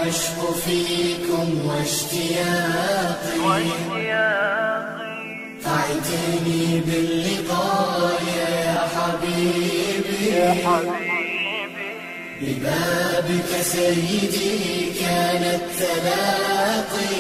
العشق فيكم واشتياقي فاعتني باللقاء يا حبيبي ببابك سيدي كان التلاقي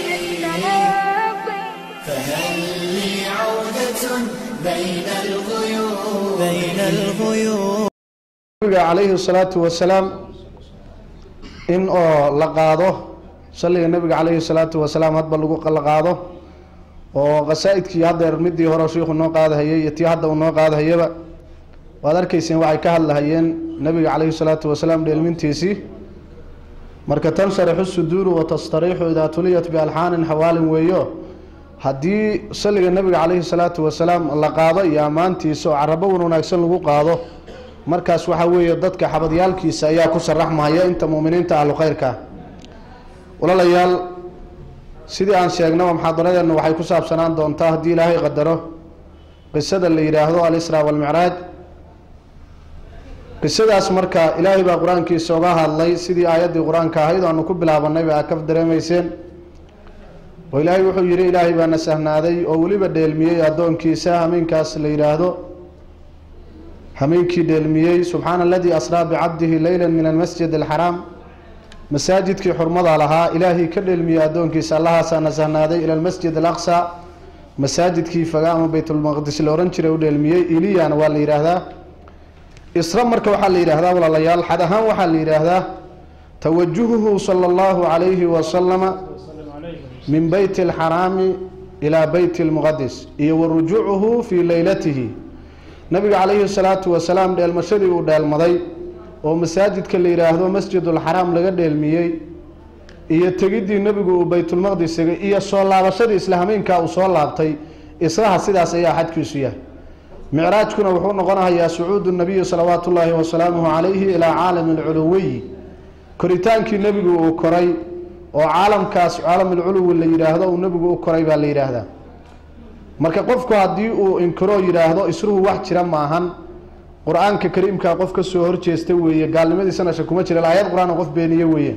فهل لي عودة بين الغيوم بين الغيوم nabiga calayhi salaatu wasalaam in oo la qaado salliga nabiga calayhi salaatu wasalaam hadba lagu la qaado oo qasaa-idkii haddeer midii hore shiikhu noo qaadahayay iyo tii hadda uu noo qaadahayaba waad arkayseen waxay ka hadlahayeen nabiga calayhi salaatu wasalaam dheelmintiisii marka tansharixu suduuru watastariixu idaa tuliyat bialxaanin xawaalin weeyo haddii salliga nabiga calayhi salaatu wasalaam la qaado iyo ammaantiisa oo carabo wan wanaagsan lagu qaado markaas waxaa weeye dadka xabadyaalkiisa ayaa ku sharaxmahaya inta muuminiinta ahlu khayrka ah walaalayaal sidii aan sheegnaba muxaadaradeenna waxay ku saabsanaan doontaa haddii ilaahay qadaro qisada la yidhaahdo alisraa walmicraaj qisadaas marka ilaahay baa qur-aankiisa oga hadlay sidii aayaddii qur-aanka ahayd o aanu ku bilaabanayba aad ka dareemayseen oo ilaahay wuxuu yidhi ilaahay baa na sahnaaday oo weliba dheelmiyey addoonkiisa hameenkaas la yidhaahdo hameenkii dheelmiyey subxaana aladii asraa bicabdihi leyla min almasjid alxaraam masaajidkii xurmada lahaa ilaahay ka dheelmiyey addoonkiisa allahaasaa na sahnaaday ila almasjid alaqsa masaajidkii faga ama baytulmaqdis la ohan jiray u dheelmiyey iliyana waa la yidhaahdaa isra marka waxaa la yidhahdaa walaalayaal xad ahaan waxaa la yidhaahdaa tawajuhuhu sala allahu calayhi wasalama min beyti alxaraami ilaa beyti lmuqadis iyo wa rujuucuhu fii leylatihi nabiga calayhi salaatu wasalaam dheelmashadii uu dheelmaday oo masaajidka la yidhaahdo masjidulxaraam laga dheelmiyey iyo tegiddii nebigu uu baytulmaqdis tegay iyo soo laabashadii isla hameenkaa uu soo laabtay israha sidaas ayaa xadkiisu yahay micraajkuna wuxuu noqonahayaa sucuudu nabiyi salawaatu ullaahi wasalaamuhu calayhi ilaa caalami alculuwiyi koritaankii nebigu uu koray oo caalamkaas caalamulculuwi la yidhaahdo uu nebigu u koray baa la yidhaahdaa marka qofku haddii uu inkiroo yidhaahdo isruhu wax jira maahan qur-aanka kariimkaa qof ka soo horjeesta weeye gaalnimadiisana sha kuma jira aayad qur-aan qof beeniye weeye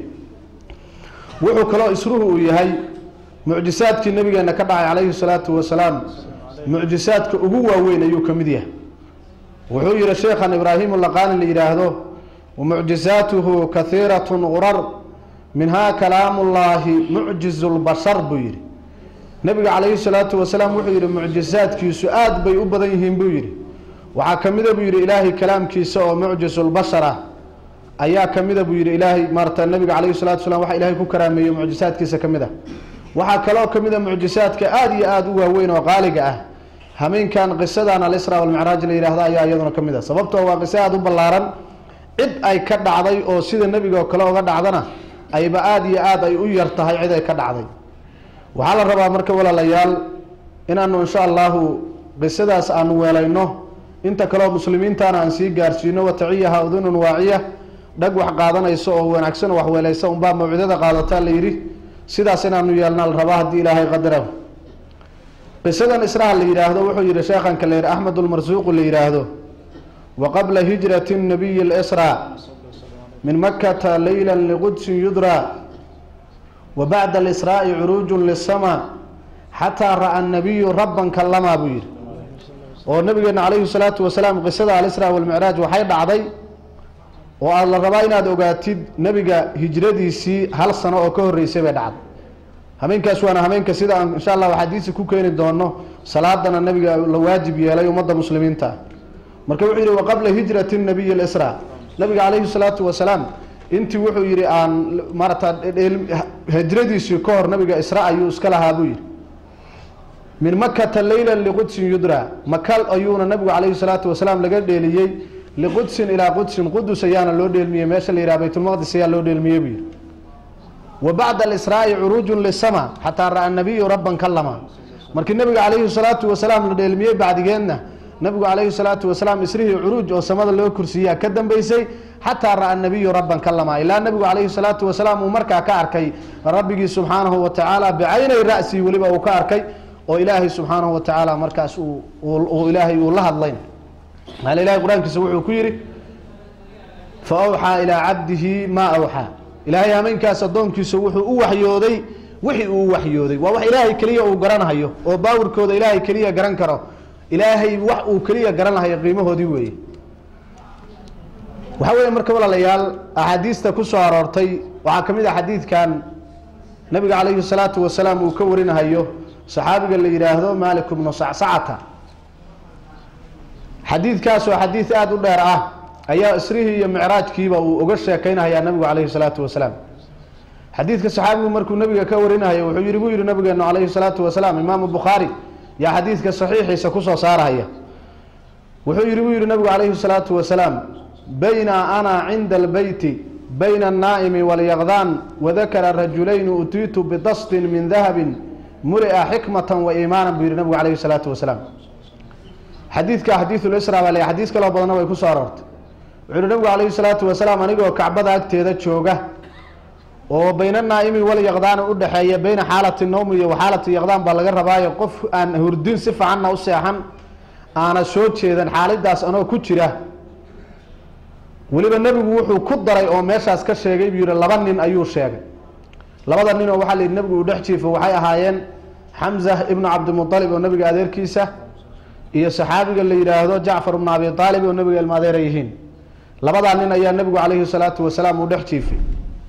wuxuu kaloo isruhu uu yahay mucjisaadkii nabigeena ka dhacay calayhi salaatu wasalaam mucjisaadka ugu waaweyn ayuu ka mid yahay wuxuu yihi sheekhan ibraahim laqaani la yidhaahdo wamucjisaatuhu kahiiratun qurar minhaa kalaamullaahi mucjizu lbashar buu yihi nabiga calayhi salaatu wasalaam wuxuu yihi mucjisaadkiisu aada bay u badan yihiin buu yihi waxaa ka mida buu yihi ilaahay kalaamkiisa oo mucjisulbashar ah ayaa ka mida buu yihi ilaahay maarata nabiga calayhi salatu wasalaam waxa ilahay ku karaameeyey mucjisaadkiisa ka mid a waxaa kaloo ka mid a mucjisaadka aada iyo aada u waaweyn oo qaaliga ah hameenkan qisadan alisra walmicraaj la yidhahda ayaa iyaduna ka mid a sababtoo waa qiso aada u ballaaran cid ay ka dhacday oo sida nebiga oo kale oga dhacdana ayba aada iyo aada ay u yar tahay cid ay ka dhacday waxaa la rabaa marka walaalayaal inaanu insha allahu qisadaas aanu weelayno inta kaleo muslimiintana aan sii gaarsiino wataciyaha udunun waaciya dhag wax qaadanayso oo wanaagsan oo wax weelaysa unbaa mawcidada qaadataa la yidhi sidaas inaanu yeelna la rabaa haddii ilaahay qadara qisadan israha la yidhaahdo wuxuu yihi sheekhanka la yidhi axmed ulmarsuuqu la yidhaahdo wa qabla hijrati nabiyi lsra min makata leyla liqudsin yudra wa bacda alisraa'i curuujun lisama xataa ra'a nabiyu rabban kallamaa buu yidhi oo nabigeena calayhi salaatu wasalaam qisada alisra walmicraaj waxay dhacday oo aada la rabaa inaad ogaatid nebiga hijradiisii hal sano oo ka horreysay bay dhacday hameenkaas waana hameenka sida aan insha allah axaadiisi ku keeni doono salaadana nabiga la waajib yeelay ummadda muslimiinta marka wuxuu yihi waqabla hijrati nabiyi lisra nabiga calayhi salaatu wasalaam intii wuxuu yihi aan maarata hijradiisii ka hor nabiga isra ayuu iska lahaa buu yihi min makata leyla liqudsin yudra makal ayuuna nabigu calayhi salaatu wasalaam laga dheeliyey liqudsin ilaa qudsin qudus ayaana loo dheelmiyey meesha la yidhaha baytulmaqdis ayaa loo dheelmiyey buu yihi wa bacda alisraa'i curuujun lisama xataa ra'a nabiyu rabban kalama markii nabiga calayhi salaatu wasalaam la dheelmiyey bacdigeedna nabigu calayhi salaatu wasalaam isrihii curuuj oo samada loo kursiiyaa ka dambeysay xataa ra'a nabiyu rabban kalama ilaa nabigu calayhi salaatu wasalaam uu markaa ka arkay rabbigii subxaanahu wa tacaala bicaynay ra'si weliba uu ka arkay oo ilaahay subxaanahu wa tacaala markaas uu ilaahay uu la hadlayn maala ilahay qur-aankiisa wuxuu ku yidhi fa awxaa ilaa cabdihi maa awxaa ilaahay hameenkaas addoonkiisa wuxuu u waxyooday wixii uu waxyooday waa wax ilaahay keliya uu garanhayo oo baawirkooda ilaahay keliya garan karo ilaahay wax uu keliya garanhayo qiimahoodii weeye waxaa weeye marka walaalayaal axaadiista ku soo aroortay waxaa ka mid ah xadiidkan nabiga calayhi salaatu wasalaam uu ka warinahayo saxaabiga la yidhaahdo malik bnu sacsacata xadiidkaas oo xadiid aada u dheer ah ayaa isrihii iyo micraajkiiba uu uga sheekeynahayaa nabigu calayhi salaatu wasalaam xadiidka saxaabigu markuu nabiga ka warinahayo wuxuu yihi buu yihi nabigeenu calayhi salaatu wasalaam imaamu bukhaari yaa xadiidka saxiixiisa kusoo saarahaya wuxuu yihi buu yihi nabigu calayhi salaatu wasalaam bayna ana cinda albeyti bayna annaa'imi walyaqdaan wadakara rajulayni utiitu bidastin min dahabin mulia xikmatan wa iimaanan buu yihi nabigu calayhi salaatu wasalaam xadiidka xadiidulisra baa le xadiis kaloo badanna way kusoo aroortay wuxuu yihi nabigu calayhi salaatu wasalaam anigoo kacbada agteeda jooga oo bayna naa'imi walyaqdaani udhexeeya bayna xaalati nowmi iyo waxaalati yaqdaan baa laga rabaayo qof aan hurdin si fiicanna u seexan aana soo jeedan xaaladaas anoo ku jira weliba nebigu wuxuu ku daray oo meeshaas ka sheegay buu yihi laba nin ayuu sheegay labada nin oo waxaa la yidhi nebigu uu dhex jiifo waxay ahaayeen xamza ibnu cabdimualib oo nebiga adeerkiisa iyo saxaabiga la yidhaahdo jacfar ibnu abi aalib oo nebiga ilma adeera yihiin labadaa nin ayaa nebigu calayhi salaatu wasalaam uu dhex jiifay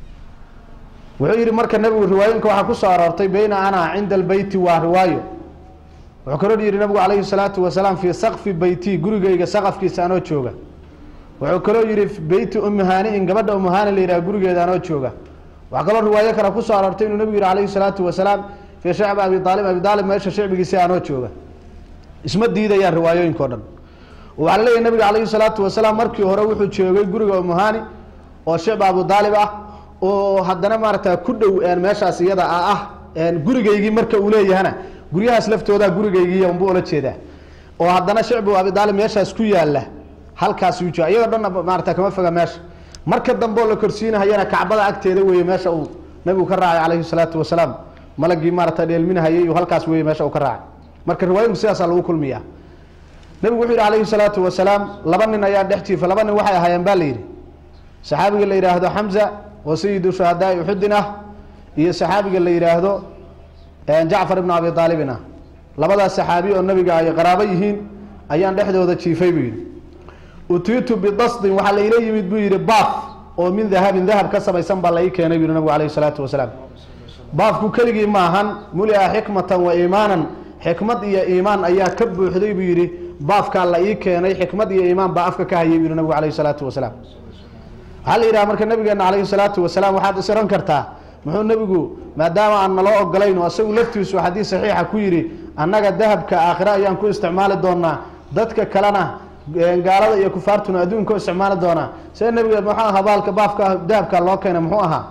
wuxuu yihi marka nebigu riwaayinka waxaa kusoo aroortay bayna ana cinda albeyti waa riwaayo wuxuu kaloo yihi nabigu calayhi salaatu wasalaam fii sakfi beyti gurigeyga saqafkiisa anoo jooga wuxuu kaloo yihi beyti umuhaaniin gabadha umuhaani la yidhaha gurigeeda anoo jooga waxaa kaloo riwaayo kale kusoo aroortay inuu nebigu yihi calayhi salaatu wasalaam fii shacbi abi aalib abi aalib meesha shicbigiisa anoo jooga isma diidayaan riwaayooyinka o dhan waxaa la leeyahy nabiga calayhi salaatu wasalaam markii hore wuxuu joogay guriga umuhaani oo shicba abu aalib ah oo haddana maaragta ku dhow meeshaas iyada ah gurigeygii marka uu leeyahana guryahaas laftooda gurigeygii unbu ula jeedaa oo haddana shicbu abi aalib meeshaas ku yaala halkaas uu jooga iyadoo dhanna maarata kama foga meesha marka dambe oo la korsiinahayana kacbada agteeda weeye meesha uu nabigu ka raacay calayhi salaatu wasalaam malagii maarata dheelminahayay halkaas weeye meesha uu ka raacay marka riwaayinku sidaasaa lagu kulmiyaa nabigu wuxuu yihi calayhi salaatu wasalaam laba nin ayaa dhex jiifa laba nin waxay ahaayeen baa la yidhi saxaabiga la yidhaahdo xamza oo sayidu shuhadaai uxudin ah iyo saxaabiga la yidhaahdo jacfar ibnu abi aalibin ah labadaas saxaabi oo nabiga ay qaraabo yihiin ayaan dhexdooda jiifay buu yidhi utiitu bidasdin waxaa laila yimid buu yidhi baaf oo min dahabin dahab ka samaysan baa lai keenay buu yihi nabigu alayhi salaatu wasalaam baafku keligii maahan mulia xikmatan wa iimaanan xikmad iyo iimaan ayaa ka buuxday buu yidhi baafkaa la ii keenay xikmad iyo iimaan baa afka ka hayay buu yihi nabigu alayhi salaatu wasalaam waxaa la yidhaha marka nabigeena calayhi salaatu wasalaam waxaad isiran kartaa muxuu nebigu maadaama aan naloo ogolayn oo isagu laftiisu xadiis saxiixa ku yidhi annaga dahabka aakhire ayaan ku isticmaali doonaa dadka kalena gaalada iyo kufaartuna adduunka isticmaali doonaa see nebiga muxuu ahaa baalka baafka dahabka loo keenay muxuu ahaa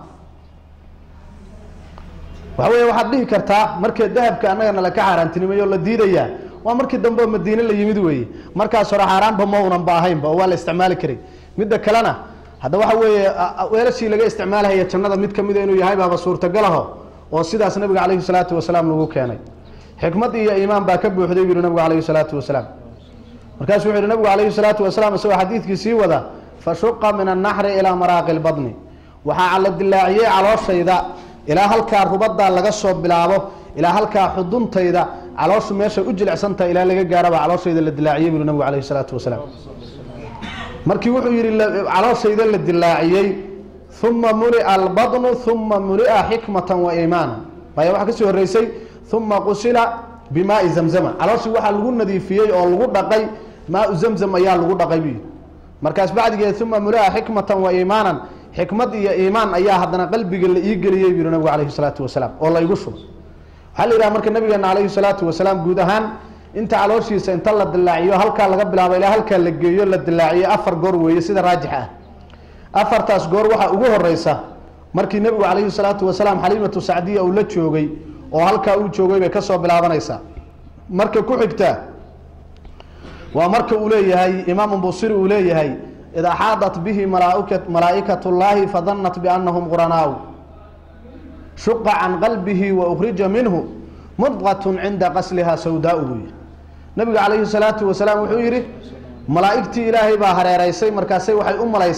waxa weeye waxaad dhihi kartaa markee dahabka annaga nala ka xaaraantinimeeyo la diidayaa waa markii dambe oo madiine la yimid weeye markaas hore xaaraanba ma unan ba ahaynba oo waa la isticmaali karay midda kalena hadda waxa weeye weelashii laga isticmaalahaya jannada mid kamida inuu yahay baaba suurtagalaho oo sidaas nabiga calayhi salaatu wasalaam lagu keenay xikmad iyo iimaan baa ka buuxday buu yihi nabigu calayhi salaatu wasalaam markaasuu wuxu yihi nabigu calayhi salaatu wasalaam isagoo xadiidkii sii wada fashuqa min annaxri ilaa maraaqi lbadni waxaa la dilaaciyey calooshayda ilaa halkaa rubadaa laga soo bilaabo ilaa halkaa xuduntayda calooshu meesha u jilicsantaha ilaa laga gaaraba calooshayda la dilaaciyey buu nabigu calayhi salaatu wasalaam markii wuxuu yihi calooshayda la dilaaciyey uma mulia albadnu uma mulia xikmatan wa iimaana maya waxaa kasii horeysay uma qusila bimaai zamzama calooshii waxaa lagu nadiifiyey oo lagu dhaqay maau zamzam ayaa lagu dhaqay buu yihi markaas bacdigeed uma mulia xikmatan wa iimaanan xikmad iyo iimaan ayaa haddana qalbiga la ii geliyey buu yihi nabigu calayhi salaatu wasalaam oo la igu shubay waxaa la yidhaha marka nabigeena calayhi salaatu wasalaam guud ahaan inta calooshiisa inta la dilaaciyo halkaa laga bilaabo ilaa halkaa la geeyo la dilaaciyo afar goor weeye sida raajix ah afartaas goor waxaa ugu horeysa markii nebigu calayhi salaatu wasalaam xaliimatu sacdiya uu la joogay oo halkaa uu joogay bay kasoo bilaabanaysaa marka ku xigta waa marka uu leeyahay imaamu busiri uu leeyahay id axaadat bihi malaa'ikat llaahi fadanat bianahum quranaaw shuqa can qalbihi wa ukhrija minhu mudqatun cinda qasliha sawdaau buu yihi nabiga calayhi salaatu wasalaam wuxuu yidhi malaa'igtii ilaahay baa hareereysay markaasay waxay u malaysay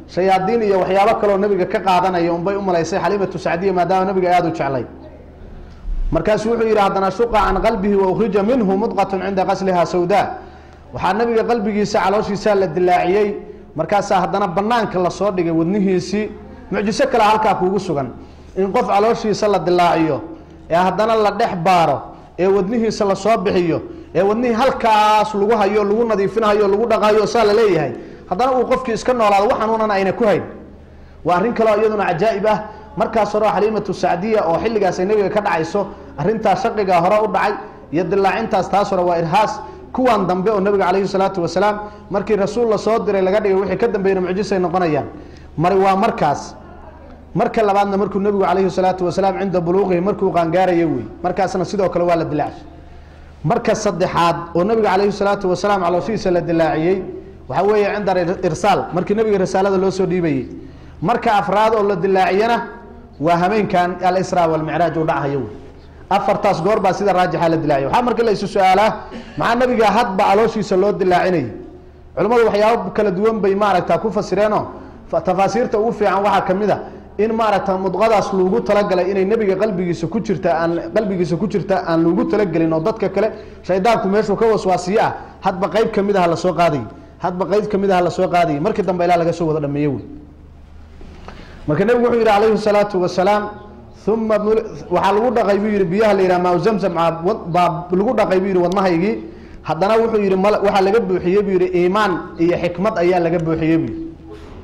shayaadiin iyo waxyaabo kaleo nabiga ka qaadanaya unbay u malaysay xaliimatu sacdiya maadaama nabiga aada u jeclay markaasu wuxuu yidhi haddana shuqa can qalbihi wa ukhrija minhu mudqatun cinda qasliha sawdaa waxaa nabiga qalbigiisa calooshiisaa la dilaaciyey markaasaa haddana banaanka lasoo dhigay wadnihiisii mucjiso kale halkaa kuugu sugan in qof calooshiisa la dilaaciyo ee haddana la dhex baaro ee wadnihiisa lasoo bixiyo ee wadnihii halkaas lagu hayo lagu nadiifinayo lagu dhaqayo saa la leeyahay haddana uu qofkii iska noolaado wax xanuunan ayna ku hayn waa arrin kaleo iyaduna cajaa'ib ah markaas hore xaliimatu sacdiya oo xilligaas ay nabiga ka dhacayso arrintaas shaqigaa hore u dhacay iyo dilaacintaas taas hore waa irhaas kuwan dambe oo nabiga calayhi salaatu wasalaam markii rasuul la soo diray laga dhigay wixii ka dambeeyna mucjisay noqonayaan mari waa markaas marka labaadna markuu nabigu calayhi salaatu wasalaam cinda buluuqihi markuu qaangaaraya wey markaasna sidoo kale waa la dilaacshay marka saddexaad oo nabiga calayhi salaatu wasalaam calooshihiisa la dilaaciyey waxaa weeye cinda irsaal markii nabiga risaalada loo soo dhiibayey marka afraad oo la dilaaciyana waa hameenkan alisra walmicraaj uu dhachayo wey afartaas goor baa sida raajixa la dilaaciya waxaa marka la isu su-aalaa maxaa nabiga hadba calooshiisa loo dilaacinayay culimmadu waxyaabo kala duwan bay maaragta ku fasireenoo tafaasiirta ugu fiican waxaa kamid a in maaragta mudqadaas lagu talagalay inay nebiga qalbigiisa ku jirta aan qalbigiisa ku jirta aan lagu talagelin oo dadka kale shaydaanku meeshuu ka waswaasiye ah hadba qeyb kamid ah lasoo qaadayay hadba qeyb kamid ah lasoo qaadayay markii dambe ilaa laga soo wada dhameeye wey marka nebigu wuxuu yihi calayhi salaatu wasalaam uma waxaa lagu dhaqay buu yihi biyaha la yidhaha maa zamzam baa lagu dhaqay buu yihi wadnahaygii haddana wuxuu yihi m waxaa laga buuxiyey buu yihi iimaan iyo xikmad ayaa laga buuxiyey buu yihi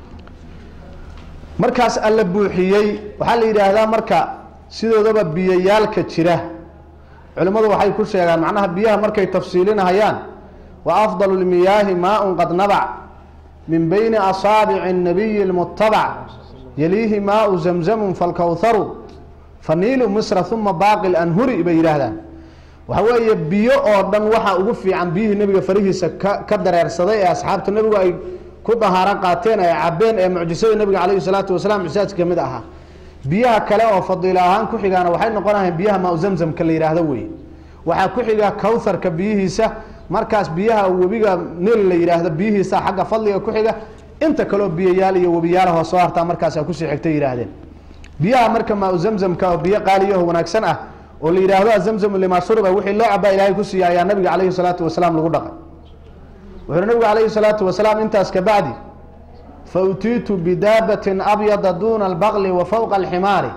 markaas alla buuxiyey waxaa la yidhaahdaa marka sidoodaba biyayaalka jira culimmadu waxay ku sheegaan macnaha biyaha markay tafsiilinahayaan wa afdalu lmiyaahi maaun qad nabac min bayni asaabici nabiyi lmutabac yaliihi maau zamzamun falkawharu faniilu misra uma baaqi lanhuri bay yidhaahdaan waxa weeye biyo oo dhan waxaa ugu fiican biyihii nebiga farihiisa ka ka dareersaday ee asxaabta nebigu ay ku dahaaro qaateen ay cabeen ee mucjisada nebiga calayhi salaatu wasalaam mucjisaadka kamid ahaa biyaha kale oo fadiilo ahaan ku xigaana waxay noqonayaan biyaha maa zamzamka la yidhaahdo wey waxaa ku xiga kawtharka biyihiisa markaas biyaha webiga nil la yidhaahdo biyihiisa xagga fadliga ku xiga inta kaleo biyayaal iyo webiyaalaho soo hartaa markaasa kusii xigtay yidhaahdeen biyaha marka maa zamzamka oo biyo qaaliyaho wanaagsan ah oo la yidhaahdo azamzamu limaa shuriba wixii loo cabaa ilaahay ku siiya ayaa nabiga calayhi salaatu wasalaam lagu dhaqay wuxuuhi nabigu calayhi salaatu wasalaam intaas kabacdi fa utiitu bidaabatin abyada duuna albaqli wa fowqa alximaari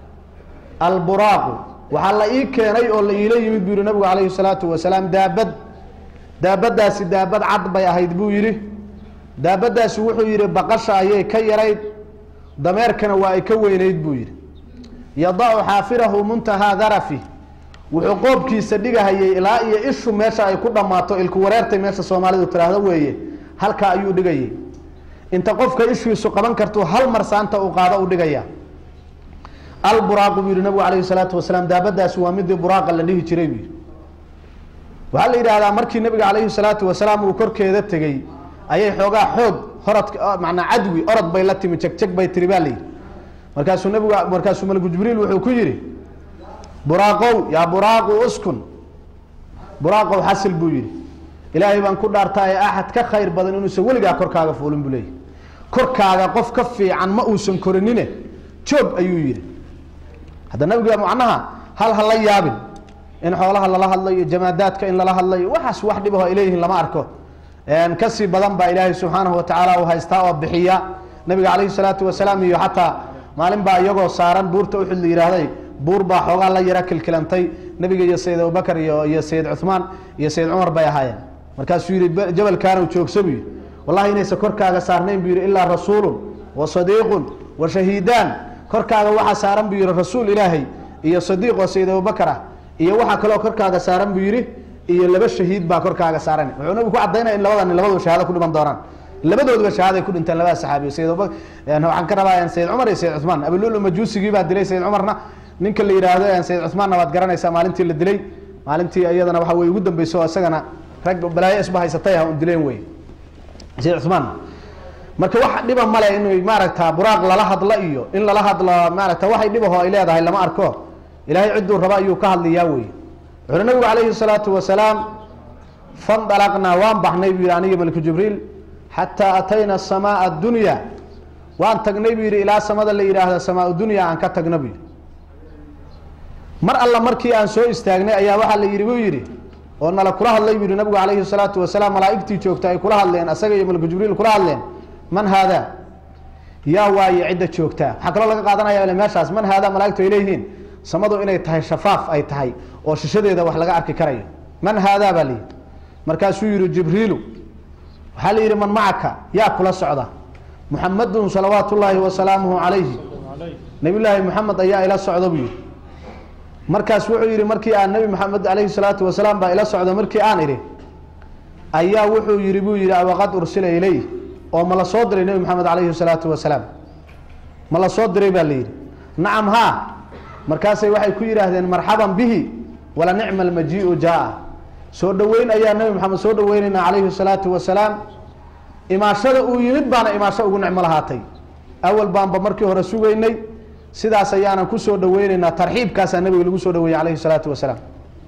alburaaqu waxaa la ii keenay oo la iila yimid buu yihi nabigu calayhi salaatu wasalaam daabad daabadaasi daabad cad bay ahayd buu yidhi daabadaasi wuxuu yidhi baqasha ayay ka yarayd dameerkana waa ay ka weynayd buu yidhi yadacu xaafirahu muntahaa darafi wuxuu qoobkiisa dhigahayay ilaa iyo ishu meesha ay ku dhammaato ilku wareertay meesha soomaalidu tiraahdo weeye halkaa ayuu dhigayay inta qofka ishiisu qaban kartuu hal mar saanta uu qaado u dhigaya alburaaqu buu yihi nabigu calayhi salaatu wasalaam daabadaasi waa midii buraaqa la dhihi jiray buu yihi waxaa la yidhahdaa markii nabiga calayhi salaatu wasalaam uu korkeeda tegey ayay xoogaa xoog horad macnaa cadwi orod bay la timi jegjeg bay tiri baa layidhi markaasuu nabigu markaasuu malku jibriil wuxuu ku yidhi buraaqow yaa buraaqu uskun buraaqow xasil buu yidhi ilaahay baan ku dhaartaa ee axad ka khayr badan inuusan weligaa korkaaga fuulin buu leeyahy korkaaga qof ka fiican ma uusan korinine joog ayuu yidhi hadda nabiga macnaha hal ha la yaabin in xoolaha lala hadlayo jamaadaadka in lala hadlayo waxaas wax dhibaho ay leeyihiin lama arko kasii badan baa ilaahay subxaanahu watacaala uu haystaa oo bixiya nabiga calayhi salaatu wasalaam iyo xataa maalin baa iyagoo saaran buurta uxud la yidhaahday buur baa xoogaa la yara kilkilantay nabiga iyo sayid abubakar iyo iyo sayid cuhmaan iyo sayid cumar bay ahaayeen markaasuu yihi jabalkaanu joogso buu yihi wallahi inaysan korkaaga saarnayn buu yihi ilaa rasuulun wa sadiiqun wa shahiidaan korkaaga waxaa saaran buu yihi rasuul ilaahay iyo sadiiq oo sayid abubakar ah iyo waxaa kaloo korkaaga saaran buu yihi iyo laba shahiid baa korkaaga saaran wuxuu nabigu ku cadaynaya in labadan labadua shahaado ku dhiman doonaan labadooduba shahaaday ku dhinteen labada saxaabiyo sayid abubakar waxaan ka rabaa sayid cumar iyo sayid cuhmaan abululu majuusigii baa dilay sayid cumarna ninka la yidhaahdo sayid cuhmaanna waad garanaysaa maalintii la dilay maalintii iyadana waxa wey ugu dambeyso oo isagana rag balaayo isba haysatay ah un dileen wey sayid cuhmaanna marka wax dhiba male in maaragta buraaq lala hadlo iyo in lala hadlo maaragta waxay dhibaho ay leedahay lama arko ilaahay cidduu raba ayuu ka hadlayaa wey wuxuuhi nabigu calayhi salaatu wasalaam fandalaqnaa waan baxnay buu yihi aniga malku jibriil xataa atayna asamaa addunya waan tagnay buu yidhi ilaa samada la yidhaahda samaa dunya aan ka tagna buu yidhi mar alla markii aan soo istaagnay ayaa waxaa la yidhi buu yidhi oo nala kula hadlay buu yidhi nabigu calayhi salaatu wasalaam malaa'igtii joogta ay kula hadleen asaga iyo malku jibriil kula hadleen man haadaa yaa waaye cidda joogtaa waxaa kaloo laga qaadanaya ile meeshaas man haadaa malaa'igtu ay leeyihiin samadu inay tahay shafaaf ay tahay oo shishadeeda wax laga arki karayo man haadaa baa layidhi markaasuu yidhi jibriilu waxaa la yidhi man macaka yaa kula socda muxamadun salawaatu ullaahi wasalaamuhu calayhi nabiyullaahi moxamed ayaa ila socda buu yidhi markaas wuxuu yidhi markii aan nabi maxamed calayhi salaatu wasalaam baa ila socda markii aan idhi ayaa wuxuu yidhi buu yidhi awaqad ursila ilayh oo ma la soo diray nebi maxamed calayhi salaatu wasalaam ma la soo diray baa la yidhi nacam haa markaasay waxay ku yidhaahdeen marxaban bihi wala nicma almajiiu jaa soo dhoweyn ayaa nebi maxamed soo dhoweynaynaa calayhi salaatu wasalaam imaashada uu yimid baana imaasho ugu nicmo lahaatay awal baanba markii hore sugaynay sidaas ayaanan kusoo dhaweyneynaa tarxiibkaasaa nabiga lagu soo dhaweeyey calayhi salaatu wasalaam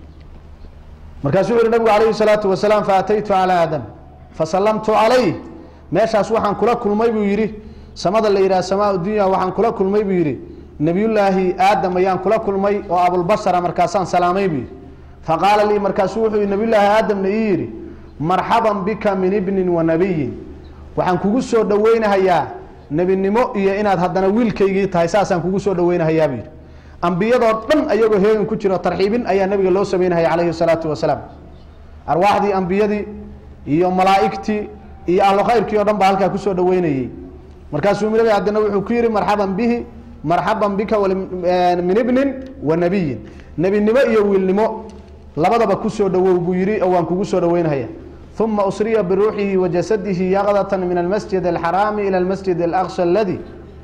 markaasuu wuxu uhi nabigu calayhi salaatu wasalaam faataytu calaa aadam fasallamtu calayh meeshaas waxaan kula kulmay buu yidhi samada la yidhaha samaa dunya waxaan kula kulmay buu yidhi nebiyullaahi aadam ayaan kula kulmay oo abulbashara markaasaan salaamay buu yidhi faqaala lii markaasuu wuxuu yidhi nabiyullaahi aadamna ii yidhi marxaban bika min ibnin wa nabiyin waxaan kugu soo dhoweynahayaa nebinimo iyo inaad haddana wiilkaygii tahay saasaan kugu soo dhaweynahayaa buu yidhi ambiyadoo dhan ayagoo heegan ku jiro tarxiibin ayaa nabiga loo sameynahaya calayhi salaatu wasalaam arwaaxdii ambiyadii iyo malaa'igtii iyo ahlu khayrkii o dhan baa halkaa kusoo dhaweynayey markaasuu nabi haddana wuxuu ku yihi marxaban bihi marxaban bika min ibnin wa nabiyin nebinimo iyo wiilnimo labadaba kusoo dhawow buu yihi oo waan kugu soo dhaweynahaya uma usriya biruuxihi wa jasadihi yaqdata min almasjid alxaraami ila almasjid alaqsa aladi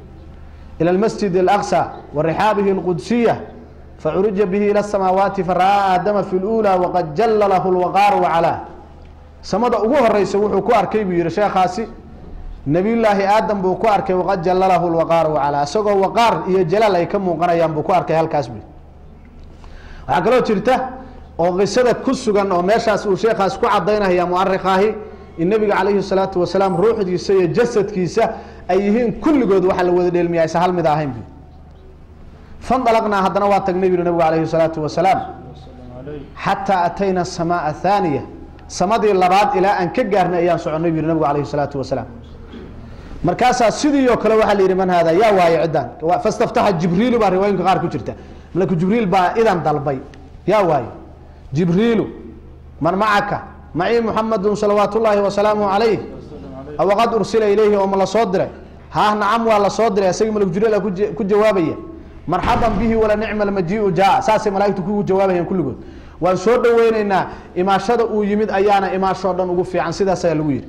ilى اlmasjid اlأqsى warixaabihi اlqudsiya facurija bihi ilى الsamaawaati fara'aa aadama fi اlأulى waqad jalla lahu اlwaqaaru wacalaa samada ugu horeysa wuxuu ku arkay buu yihi sheekhaasi nebiyullaahi aadam buu ku arkay waqad jalla lahu اlwaqaaru wacalaa isagoo waqaar iyo jalaal ay ka muuqanayaan buu ku arkay halkaas bu waxaa kaloo jirta oo qisada ku sugan oo meeshaas uu sheekhaas ku cadaynaya muarikaahi in nebiga calayhi الsalaatu wasalaam ruuxdiisa iyo jasadkiisa ay yihiin kulligood waxaa la wada dheelmiya aysan hal mid ahayn bu fandalaqnaa haddana waa tagnay bu nabigu calayhi salaatu wasalaam xataa atayna asamaa thaaniya samadii labaad ilaa aan ka gaarnay ayaan soconay bu yihi nabigu calayhi salaatu wasalaam markaasaa sidii oo kale waxaa la yidhi man haada yaa waaye ciddaan fastaftaxa jibriilu baa riwaayinka qaar ku jirta malaku jibriil baa idan dalbay yaa waaye jibriilu man macaka macii muxamedun salawaat ullaahi wasalaamu calayh awaqad ursila ilayhi oo ma la soo diray haah nacam waa la soo diray isagii malku jibriil ku jawaabaya marxaban bihi wala nicma almajiiu jaa saasay malaaigtu kugu jawaabayaan kulligood waan soo dhaweyneynaa imaashada uu yimid ayaana imaashoo dhan ugu fiican sidaas ayaa lagu yidhi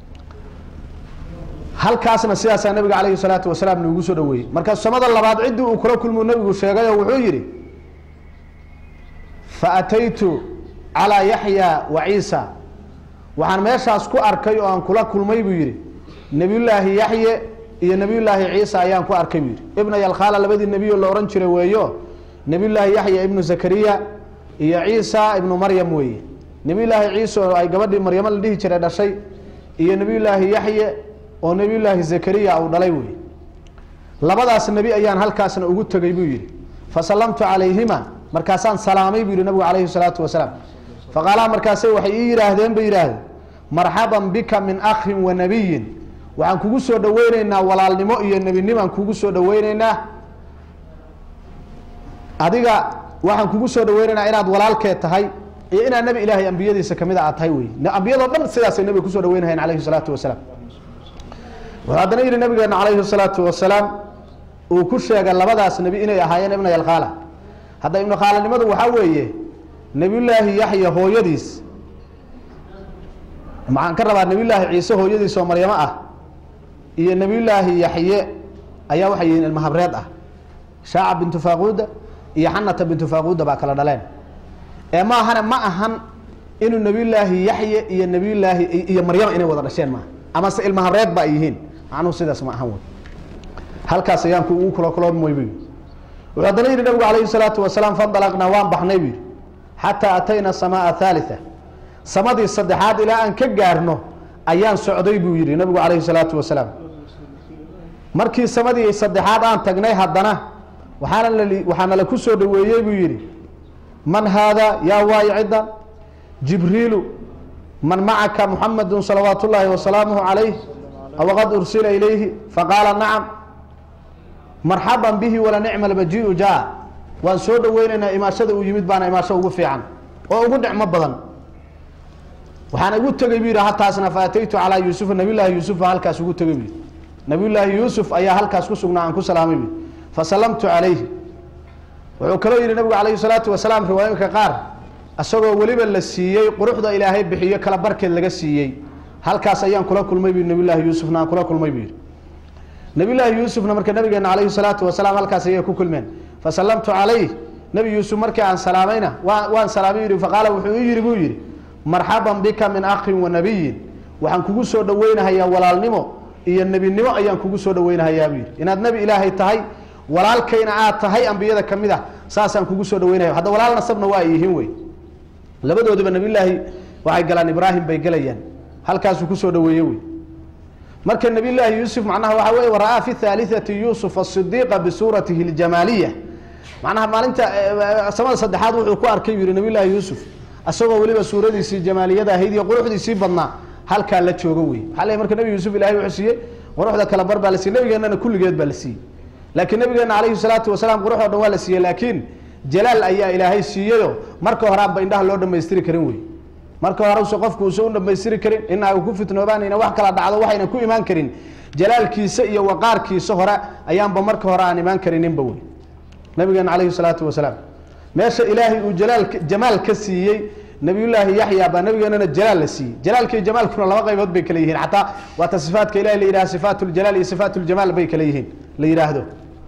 halkaasna sidaasaa nabiga calayhi salaatu wasalaam nuugu soo dhaweeyey marka samada labaad ciddii uu kula kulmuu nabigu sheegay oo wuxuu yidhi faataytu calaa yaxya wa ciisa waxaan meeshaas ku arkay oo aan kula kulmay buu yidhi nebiyullaahi yaxye iyo nebiyullaahi ciisa ayaan ku arkay buu yidhi ibna yalkhaala labadii nebiyo la odhan jiray weeyo nebiyullaahi yaxya ibnu zakariya iyo ciisa ibnu maryam weeye nebiyullaahi ciisa oo ay gabadhii maryamo la dhihi jiray dhashay iyo nebiyullaahi yaxye oo nebiyullaahi zakariya uu dhalay weeye labadaas nebi ayaan halkaasna ugu tegay buu yidhi fasallamtu calayhima markaasaan salaamay buu yihi nabigu calayhi salaatu wasalaam faqaalaa markaasay waxay ii yidhaahdeen bay yidhaahdeen marxaban bika min akhin wa nabiyin waxaan kugu soo dhaweyneynaa walaalnimo iyo nebinimaan kugu soo dhaweyneynaa adiga waxaan kugu soo dhaweyneynaa inaad walaalkeed tahay iyo inaad nebi ilaahay ambiyadiisa kamida aad tahay wey ambiyadoo dhan sidaasay nabiga kusoo dhaweynahayn calayhi salaatu wasalaam wuxuu haddana yihi nabigeena calayhi salaatu wasalaam uu ku sheegay labadaas nebi inay ahaayeen ibna yalkhaala hadda ibnu khaalanimadu waxaa weeye nebiyullaahi yaxya hooyadiis maxaan ka rabaa nebiyullaahi ciise hooyadiis oo maryamo ah iyo nebiyullaahi yaxye ayaa waxay yihiin ilma habreed ah shaaca bintu faaquuda iyo xanata bintu faaquuda baa kala dhaleen ee ma ahane ma ahan inuu nebiyullaahi yaxye iyo nebiyullaahi iyo maryama inay wada dhasheen maaha amase ilma habreed ba ay yihiin macnuhu sidaas ma ahan wey halkaas ayaan ku ugu kula kuloomoy bu wuxuu haddana yihi nabigu calayhi salaatu wasalaam fandalaqnaa waan baxnay buu yihi xataa atayna samaa thalitha samadii saddexaad ilaa aan ka gaarno ayaan socday buu yihi nabigu calayhi salaatu wasalaam markii samadii saddexaad aan tagnay haddana waxaana la waxaana la ku soo dhaweeyey buu yidhi man haadaa yaa waayo ciddan jibriilu man macaka muxamedun salawaat ullaahi wasalaamuhu calayh awaqad ursila ilayhi faqaala nacam marxaban bihi wala nicma almajiiu jaa waan soo dhaweynaynaa imaashada uu yimid baana imaasho ugu fiican oo ugu nicmo badan waxaan ugu tegey bu yidhi hataasna fa ataytu calaa yuusufa nabiyullaahi yuusufa halkaas ugu tegey bu yidhi nabiyullaahi yuusuf ayaa halkaas ku sugnaa aan ku salaamay bu fasalamtu calayhi wuxuu kaloo yidhi nabigu calayhi salaatu wasalaam riwaayinka qaar isagoo weliba la siiyey quruxda ilaahay bixiyo kala barkeed laga siiyey halkaas ayaan kula kulmay bu nabiyullaahi yuusufna aan kula kulmay buu yidhi nabiyullaahi yuusufna marka nabigeena calayhi salaatu wasalaam halkaas ayay ku kulmeen fasalamtu calayh nebi yuusuf markii aan salaamayna waa waan salaamay yidhi faqaala wuxuu ii yidhi buu yidhi marxaban bika min akhin wa nabiyin waxaan kugu soo dhaweynahayaa walaalnimo iyo nebinimo ayaan kugu soo dhaweynahayaa buu yidhi inaad nebi ilaahay tahay walaalkayna aad tahay ambiyada ka mid ah saasaan kugu soo dhaweynaya hadda walaal nasabna waa ay yihiin wey labadooduba nabiyullaahi waxay galaan ibraahim bay gelayaan halkaasuu kusoo dhaweeye wey marka nabiyullaahi yuusuf macnaha waxaa weye wara-aa fi thaalitati yuusuf asidiiqa bisuuratihi ljamaaliya macnaha maalinta samada saddexaad wuxuu ku arkay buu yihi nabiyullaahi yuusuf isagoo weliba suuradiisii jamaaliyada ahayd iyo quruxdiisii badnaa halkaa la joogo wey waxaa le marka nebi yuusuf ilahay wuxuu siiyey quruxda kala bar baa la siiyey nabigeennana kulligeed baa la siiyey laakiin nabigeena calayhi salaatu wasalaam qurux oo dhan waa la siiyey laakiin jalaal ayaa ilaahay siiyeyo marka horaanba indhaha loo dhamaystiri karin wey marka hore use qofku usa u dhamaystiri karin inaaga ku fitnoobaanayna wax kala dhacdo waxayna ku imaan karin jalaalkiisa iyo waqaarkiisa hore ayaanba marka hore aan imaan karininba wey nabigeena calayhi salaatu wasalaam meesha ilaahay uu jalaal jamaal ka siiyey nabiyullaahi yaxya baa nabigeenana jalaal la siiyey jalaalka iyo jamaalkuna laba qaybood bay kala yihiin xataa waata sifaatka ilahi la yidhaha sifaat ljalaal iyo sifaat ljamaal bay kala yihiin la yidhaahdo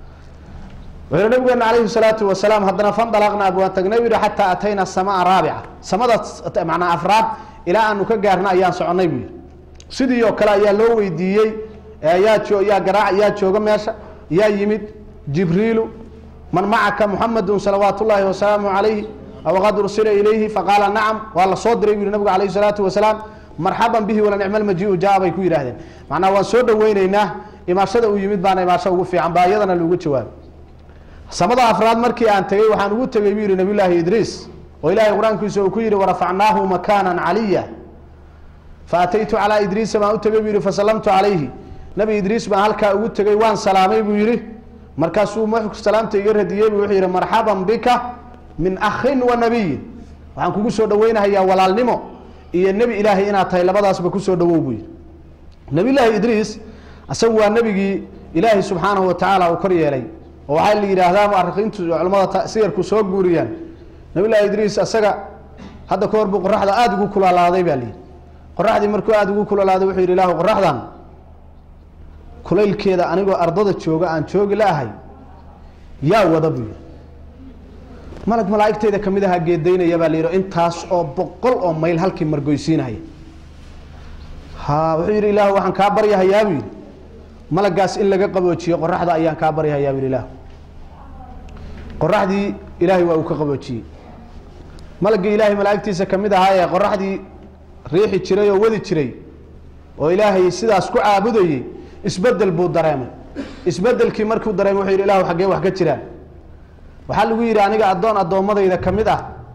wuxuu nabigeena calayhi salaatu wasalaam haddana fandalaqnaa waan tagnay bu yihi xataa atayna samaa raabica samada macnaa afraad ilaa aanu ka gaarna ayaan soconnay buu yihi sidii oo kale ayaa loo weydiiyey yaa jo yaa garaac yaa jooga meesha yaa yimid jibriilu man macaka muxamedun salawaat ullaahi wasalaamu calayhi awaqad ursila ilayhi faqaala nacam waa la soo diray bu yihi nabigu calayhi salaatu wasalaam marxaban bihi wala nicma almajiiu jaa bay ku yidhahdeen macnaa waan soo dhaweyneynaa imaashada uu yimid baana imaasho ugu fiican baa iyadana lagu jawaabay samada afraad markii aan tegey waxaan ugu tegey buu yihi nabiyullaahi idriis oo ilaahay qur-aankiisa uu ku yihi warafacnaahu makaanan caliya faataytu calaa idriisa baan u tegey buu yihi fasalamtu calayhi nabi idriis baan halkaa ugu tegey waan salaamay buu yihi markaasuu markuu salaamta iga radiyey bu wuxuu yihi marxaban bika min akhin wa nabiyin waxaan kugu soo dhaweynahayaa walaalnimo iyo nebi ilaahay inaad tahay labadaasba kusoo dhawow buu yihi nabiyullaahi idriis isagu waa nebigii ilaahay subxaanahu watacaala uu kor yeelay oo waxaa la yidhaahdaa muarikiintu culamada siyarku soo guuriyaan nabiyullahi idriis asaga hadda ka hor buu qoraxda aada ugu kulaalaaday baa layidhi qoraxdii markuu aada ugu kulaalaaday wuxuu yidhi ilaahu qoraxdan kulaylkeeda anigoo ardada jooga aan joogi la-ahay yaa wada buu yidhi malag malaa'igteyda kamid ahaa geedaynaya baa la yidhi intaas oo boqol oo mayl halkii margoysiinahaya ha wuxuu yidhi ilaahu waxaan kaa baryahayaa buu yidhi malagaas in laga qaboojiyo qoraxda ayaan kaa baryahayaa buu ilaah qoraxdii ilaahay waa uu ka qaboojiyey malagii ilaahay malaa'igtiisa kamid ahaa ee qoraxdii riixi jiray oo wadi jiray oo ilaahay sidaas ku caabudayey isbedel buu dareemay isbedelkii markuu dareemay wuxuu yidhi ilahu xaggee wax ka jiraan waxaa lagu yidhi aniga addoon addoommadayda ka mid ah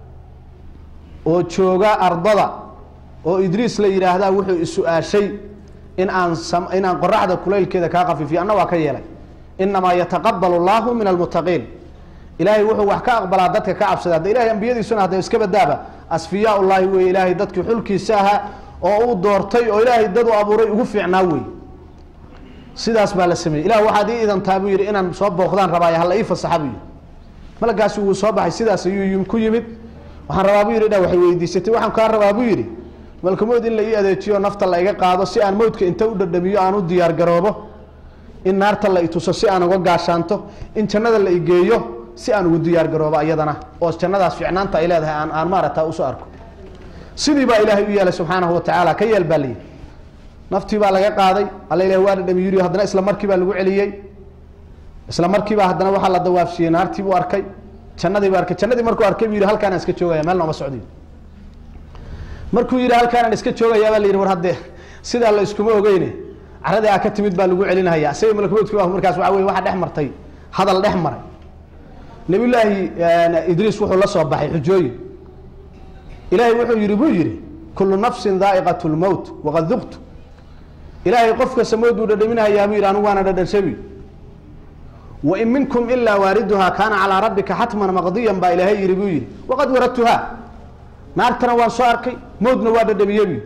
oo jooga ardada oo idriis la yidhaahdaa wuxuu isu-aashay in aan in aan qoraxda kulaylkeeda kaa kafiifiyo anna waa ka yeelay inamaa yataqabalu llahu min almuttaqiin ilaahay wuxuu wax ka aqbalaa dadka ka cabsada hadda ilahay ambiyadiisuna hadda iska badaaba asfiyaa ullaahi wey ilaahay dadkii xulkiisa ahaa oo uu doortay oo ilaahay dad u abuuray ugu fiicnaa wey sidaas baa la sameeyey ilah waxaad ii idantaa buu yidhi inaan soo booqdaan rabaayo hala ii fasaxa buu yidhi malagaasi wuu soo baxay sidaas ayuu ku yimid waxaan rabaa buu yidhi dha waxay weydiisatay waxaan kaa rabaa buu yidhi malkamood in la ii adeejiyo nafta la iga qaado si aan mawdka inta u dhadhamiyo aan u diyaar garoobo in naarta la ituso si aan uga gaashaanto in jannada la igeeyo si aan ugu diyaar garoobo iyadana oo jannadaas ficnaanta ay leedahay aan aan maarata usoo arko sidii baa ilaahay u yeelay subxaanahu watacaala ka yeel baa layidhi naftii baa laga qaaday alla ilahi waa dhadhami yiri haddana isla markii baa lagu celiyey isla markiibaa haddana waxaa la dawaafsiyey naartii buu arkay jannadii buu arkay jannadii markuu arkay buu yidhi halkaanaan iska joogaya meel nooma socdiyo markuu yidhi halkaanaan iska joogayaa baa la yidhi war haddee sidaa la iskuma ogeyne caradii aa ka timid baa lagu celinaya isaga malakmoodku ah markaas waxa weye waxa dhex martay hadal dhex maray nabiyullaahi idriis wuxuu la soo baxay xujooyin ilaahay wuxuu yihi buu yihi kullu nafsin daa'iqat lmowt waqad duqtu ilaahay qof kasta mowd buu dhadhaminahayaa buu yidhi anigu waana dhadhanshabi wain minkum ilaa waariduhaa kaana calaa rabbika xatman maqdiyan baa ilaahay yihi buu yihi waqad waradtuhaa naartana waan soo arkay mowdna waa dhadhamiye buu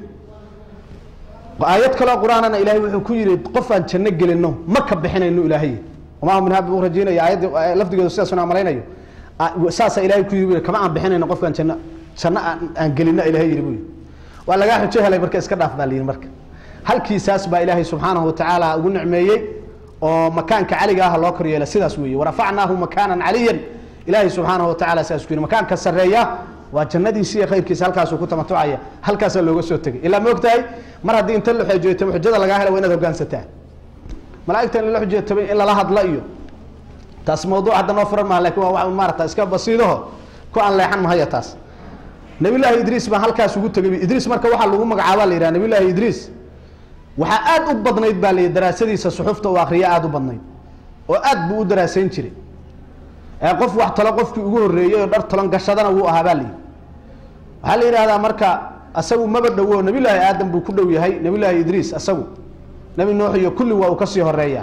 aayad kaloo qur-aanana ilahay wuxuu ku yihi qofaan janno gelino ma ka bixinayno ilaahay wamaa min habi u rajeynaya aayadda lafdigeedu sidaasuna malaynayo saasa ilahay ku yii kama aan bixinayno qofkaan janno janno aan gelino ilahay yihi buu yihi waa lagaa xujo helay marka iska dhaaf baa la yihi marka halkiisaas baa ilaahay subxaanahu watacaala ugu nicmeeyey oo makaanka caliga ah loo kor yeela sidaas weeye warafacnaahu makaanan caliyan ilaahay subxaanahu watacala sidaas ku yidhi makaanka sarreeya waa jannadiisi iyo khayrkiisa halkaasuu ku tamatucaya halkaasaa looga soo tegay ilaa ma ogtahay mar haddii inta la xoojeetamo xujada lagaa hela waa inaad hogaansataa malaaigta in la xujeetamay in lala hadla iyo taas mawduuc hadda noo furan maha lakin waa wa maarata iska basiidaho ku aan leexan mahaya taas nabiyullaahi idriis baan halkaas ugu tegay idriis marka waxaa lagu magacaaba la yidhaha nabiyullaahi idriis waxaa aada u badnayd baa la yidhi daraasadiisa suxufta uu akriya aada u badnayd oo aad buu u daraasayn jiray ee qof wax talo qofkii ugu horreeyey oo dhar talon gashadana wuu ahaa baa la yidhi waxaa la yidhahdaa marka asagu maba dhowo nabiyullaahi aadam buu ku dhow yahay nabiyullaahi idriis asagu nebi nuux iyo kulli waa uu kasii horeeyaa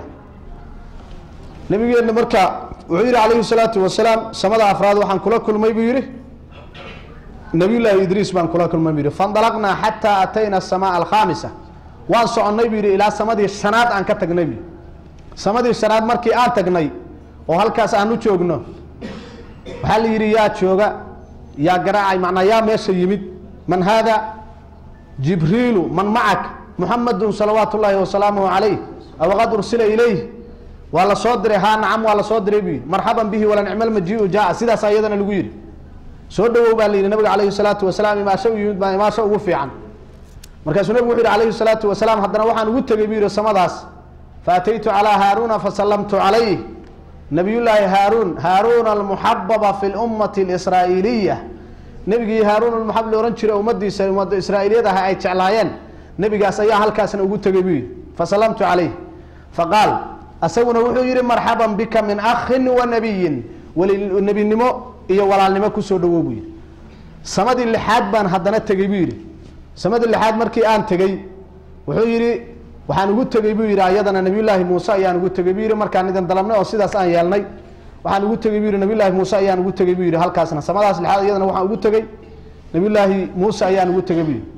nabigeenna marka wuxuu yihi calayhi salaatu wasalaam samada afraad waxaan kula kulmay buu yihi nabiyullaahi idriis baan kula kulmay buu yihi faindalaqnaa xataa atayna asamaa alkhaamisa waan soconnay buu yihi ilaa samadii shanaad aan ka tagnay bu samadii shanaad markii aan tagnay oo halkaas aan u joogno waxaa la yidhi yaa jooga yaa garaacay macnaa yaa meesha yimid man haada jibriilu man macak muxamadun salawaatu ullaahi wasalaamuhu calayh awaqad ursila ilayh waa la soo diray haa nacam waa la soo diray buu yidhi marxaban bihi wala nicma lmajiiu jaa sidaas ayadana lagu yidhi soo dhawow baa la yidhi nabiga calayhi salaatu wasalaam imaasho u yimid baa imaasho ugu fiican markaasuu nabigu wuxu yhi calayhi salaatu wasalaam haddana waxaan ugu tegey buu yihi samadaas faataytu calaa haaruuna fasallamtu calayh nabiyullaahi haaruun haaruuna almuxababa fi lummati alisraa'iiliya nebigii haaruun almuxab la ohan jiray ummadiisa ummadda israa'iiliyad ah ay jeclaayeen nebigaas ayaa halkaasna ugu tegey buu yidhi fasallamtu calayh faqaal asaguna wuxuu yihi marxaban bika min akhin wa nabiyin wali nebinimo iyo walaalnimo kusoo dhawow buu yidhi samadii lixaad baan haddana tegey buu yidhi samadii lixaad markii aan tegey wuxuu yidhi waxaan ugu tegey buu yidhi ayadana nabiyullaahi muuse ayaan ugu tegey buu yidhi markaan idin dalabnay oo sidaas aan yeelnay waxaan ugu tegey buu yidhi nabiyullaahi muuse ayaan ugu tegey buu yidhi halkaasna samadaas lixaad iyadana waxaan ugu tegey nabiyullaahi muuse ayaan ugu tegey buu yidhi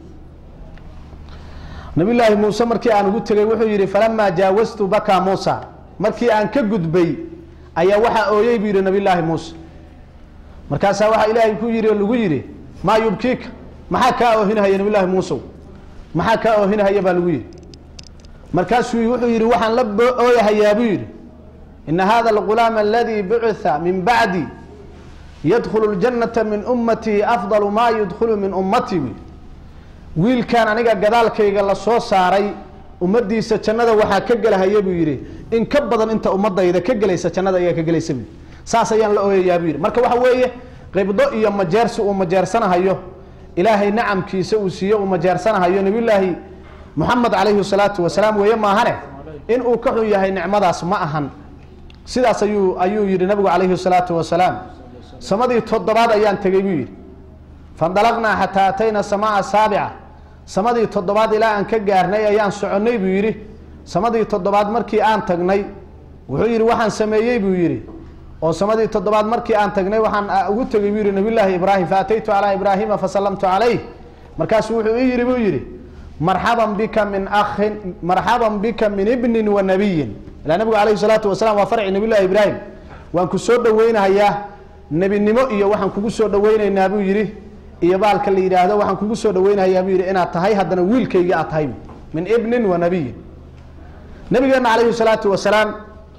nabiyullaahi muuse markii aan ugu tegey wuxuu yidhi falamaa jaawastu baka muusa markii aan ka gudbay ayaa waxaa ooyey buu yidhi nabiyullaahi muuse markaasaa waxaa ilaahay ku yidhi oo lagu yidhi maa yubkiika maxaa kaa oohinahaya nabiyullaahi muusow maxaa kaa oohinahaya baa lagu yidhi markaasuu wuxuu yidhi waxaan la ooyahayaa buu yidhi ina hada algulaama aladii bucitha min bacdi yadkhulu ljannata min ummatii afdalu maa yudkhulu min ummatii buu wiilkan aniga gadaalkayga la soo saaray ummadiisa jannada waxaa ka gelahaya buu yidhi in ka badan inta ummadayda ka gelaysa jannada ayaa ka gelaysa buu saas ayaan la ooyayaa buu yidhi marka waxa weeye qibdo iyo majeersi uu majeersanahayo ilaahay nacamkiisa uu siiye uu majeersanahayo nabiyullaahi moxamed calayhi salaatu wasalaam weeye maahane in uu ka xun yahay nicmadaas ma ahan sidaas ayuu ayuu yidhi nabigu calayhi salaatu wasalaam samadii toddobaad ayaan tegey buu yidhi fandalaqnaa xataa atayna samaa saabica samadii toddobaad ilaa aan ka gaarnay ayaan soconnay buu yidhi samadii toddobaad markii aan tagnay wuxuu yidhi waxaan sameeyey buu yidhi oo samadii toddobaad markii aan tagnay waxaan ugu tegey buu yidhi nabiyullaahi ibraahim faataytu calaa ibraahima fasallamtu calayh markaasuu wuxuu ii yidhi buu yidhi marxaban bika min akhin marxaban bika min ibnin wa nabiyin ilaa nabigu calayhi salaatu wasalaam waa farci nabiyullahi ibraahim waan ku soo dhaweynahayaa nebinimo iyo waxaan kugu soo dhaweyneynaa buu yidhi iyo baalka la yidhaahdo waxaan kugu soo dhaweynahayaa buu yidhi inaad tahay haddana wiilkayga aad tahay min ibnin wa nabiyin nabigeena calayhi salaatu wasalaam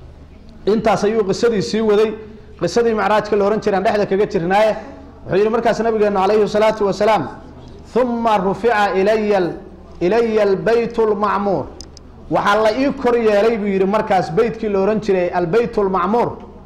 intaas ayuu qisadii sii waday qisadii macraajka la ohan jiraan dhexda kaga jirnaaye wuxuu yidhi markaas nabigeena calayhi salaatu wasalaam uma rufica ilaya ilaya albeyt lmacmuur waxaa la ii kor yeelay buu yidhi markaas beytkii la ohan jiray albeyt lmacmuur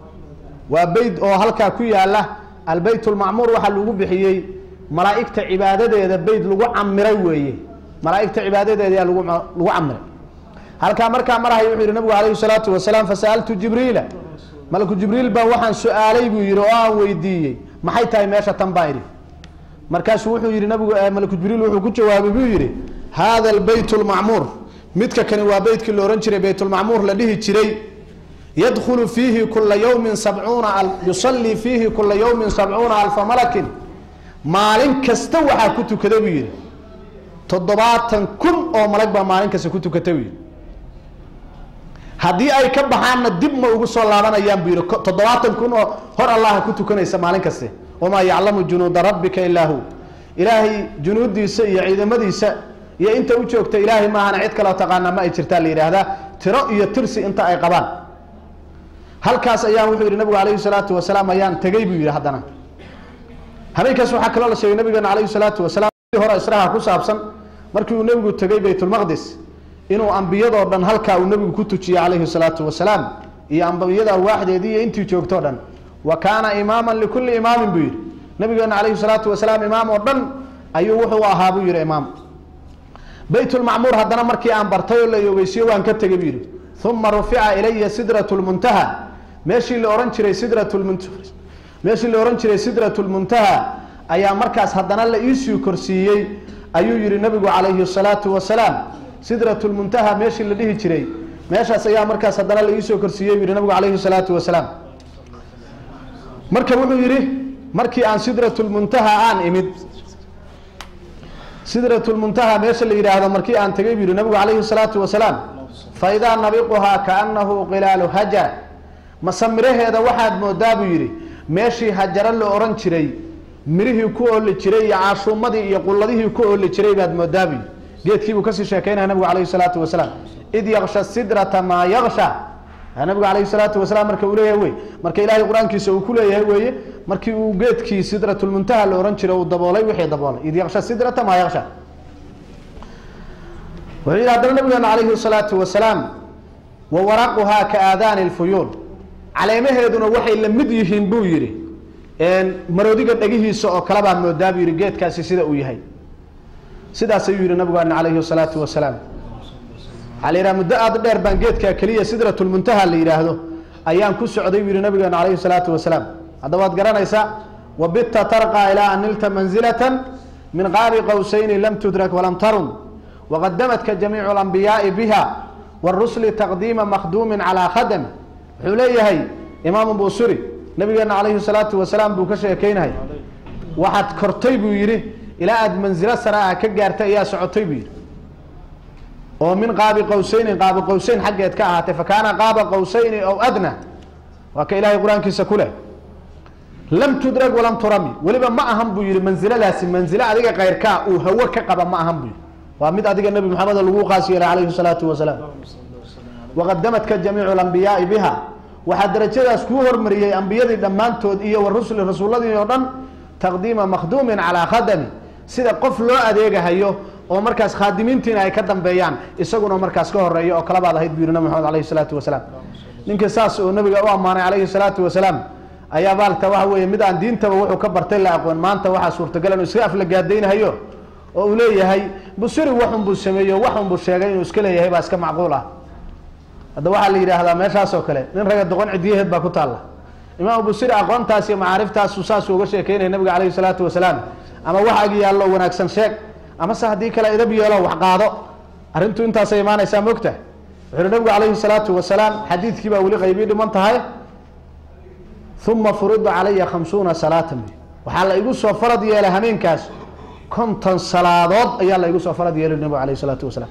waa beyt oo halkaa ku yaala albeyt lmacmuur waxaa lagu bixiyey malaa'igta cibaadadeeda beyt lagu camiray weeye malaa'igta cibaadadeeda yaa lagu lagu camiray halkaa markaa marahay wuxuu yihi nabigu calayhi salaatu wasalaam fasa'altu jibriila malaku jibriil baa waxaan su-aalay buu yihi oo aan weydiiyey maxay tahay meesha tan baa idhi markaasuu wuxuu yihi nabigu malaku jibriil wuxuu ku jawaabay buu yihi hada albeyt lmacmuur midka kani waa beytkii la ohan jiray beytulmacmuur la dhihi jiray yadkhulu fiihi kula yawmin sabcuuna yusallii fiihi kula yawmin sabcuuna alfa malakin maalin kasta waxaa ku tukada buu yihi toddobaatan kun oo malag baa maalin kasta ku tukata buu yihi haddii ay ka baxaanna dib ma ugu soo laabanayaan buu yihi toddobaatan kun oo hor allaha ku tukanaysa maalin kaste wamaa yaclamu junuuda rabbika ilaa hu ilaahay junuudiisa iyo ciidamadiisa iyo inta u joogta ilaahay maahana cid kaloo taqaana ma ay jirtaa la yidhaahdaa tiro iyo tirsi inta ay qabaan halkaas ayaan wuxuu yihi nabigu alayhi salaatu wasalaam ayaan tegey buu yihi haddana habeenkaas waxaa kaloo la sheegay nabigeena alayhi salaatu wasalaam hore israha ku saabsan markii uu nebigu tegey baytulmaqdis inuu ambiyadoo dhan halkaa uu nebigu ku tujiyey calayhi salaatu wasalaam iyo ambiyada arwaaxdeedii iyo intii joogtoo dhan wa kaana imaaman likulli imaamin buu yihi nabigeena calayhi salaatu wasalaam imaam oo dhan ayuu wuxuu ahaa buu yihi imaam baytulmacmuur haddana markii aan bartay oo la ogeysiyo waan ka tegey buu yihi uma rufica ilaya sidrat lmuntaha meeshii la ohan jiray sidrat lmunt meeshii la ohan jiray sidrat lmuntaha ayaa markaas haddana la iisii korsiiyey ayuu yihi nabigu calayhi salaatu wasalaam sidrat lmuntaha meeshii la dhihi jiray meeshaas ayaa markaas haddana la iisoo korsiiyey buu yihi nabigu calayhi salaatu wasalaam marka wuxuu yihi markii aan sidrat lmuntaha aan imid sidrat lmuntaha meesha la yidhaahdo markii aan tegey buu yihi nabigu calayhi salaatu wasalaam faidaa nabiquhaa kaanahu qilaalu hajar mase miraheeda waxaad moodaa buu yidhi meeshii hajaro la ohan jiray mirihii ku ooli jiray iyo caashuumadii iyo qulladihii ku ooli jiray baad moodaa buu yidhi geedkiibuu kasii sheekeynaya nabigu calayhi salaatu wasalaam id yaksha sidrata maa yaksha nabigu calayhi salaatu wasalaam marka uu leeyahay wey marka ilaahay qur-aankiisa uu ku leeyahay weeye markii uu geedkii sidratulmuntaha la ohan jiray uu daboolay wixii daboolay id yaksha sidrata maa yaksha wuxuu yidhi haddana nabigeena calayhi salaatu wasalaam wa waraquhaa ka aadaani lfuyuul caleemaheeduna waxay la mid yihiin buu yidhi maroodiga dhegihiisa oo kale baa moodaa buu yidhi geedkaasi sida uu yahay sidaas ayuu yihi nabigeena calayhi salaatu wasalaam waxaa la yidhaha muddo aada dheer baan geedkaa keliya sidratulmuntaha la yidhaahdo ayaan ku socday buu yihi nabigeena calayhi salaatu wasalaam hadda waad garanaysaa wabitta tarqaa ilaa an nilta manzilatan min qaabi qowsayni lam tudrak walam tarun waqadamadka jamiicu alambiyaai biha warusli taqdiima makhduumin calaa khadami wuxuu leeyahay imaamu busuri nabigeena calayhi salaatu wasalaam buu ka sheekeynahay waxaad kortay buu yidhi ilaa aada manzilo sare ah ka gaartay ayaa socotay buu yidhi oo min qaabi qowsaynin qaabi qowsayn xaggeed ka ahaatay fa kaana qaaba qowsayni ow adna waa ka ilaahay qur-aankiisa ku leh lam tudrag walam turami weliba ma ahan buu yihi mansiladaasi manzilo adiga kayrkaa uu hawo ka qaba ma ahan buu yihi waa mid adiga nebi maxamed lagu qaas yeelay calayhi salaatu wasalaam waqadamadka jamiicu lambiyaai biha waxaa darajadaas kuu hormariyey ambiyadii dhammaantood iyo warusuli rasuuladii oo dhan taqdiima makhduumin calaa khadami sida qof loo adeegahayo oo markaas khaadimiintiina ay ka dambeeyaan isaguna markaas ka horeeya oo kalabaad ahayd buu yihi nabi maxamed alayhi salaatu wasalaam ninka saas oo nabiga u ammaanay calayhi salaatu wasalaam ayaa baalta waxa weeye mid aan diintaba wuxuu ka bartay la aqoon maanta waxaa suurtagal inuu iska aflagaadaynahayo oo uu leeyahay busuri waxun buu sameeyo waxun buu sheegay inuu iska leeyahay baa iska macquul ah hadda waxaa la yidhaahdaa meeshaas oo kale nin raga doqon cidiyaheed baa ku taalla imaamu busiri aqoontaas iyo macaariftaasu saasuu uga sheekeynaya nabiga calayhi salaatu wasalaam ama wax ag yaallo wanaagsan sheeg ama se haddii kale idab yeelo wax qaado arrintu intaasay imaanaysaa mogta wuxuu uhi nabigu calayhi salaatu wasalaam xadiidkii baa weli qaybii dhiman tahay uma furida calaya khamsuuna salaatan waxaa la igu soo farad yeelay hameenkaas konton salaadood ayaa la igu soo farad yeelay nabigu alayh salaatu wasalaam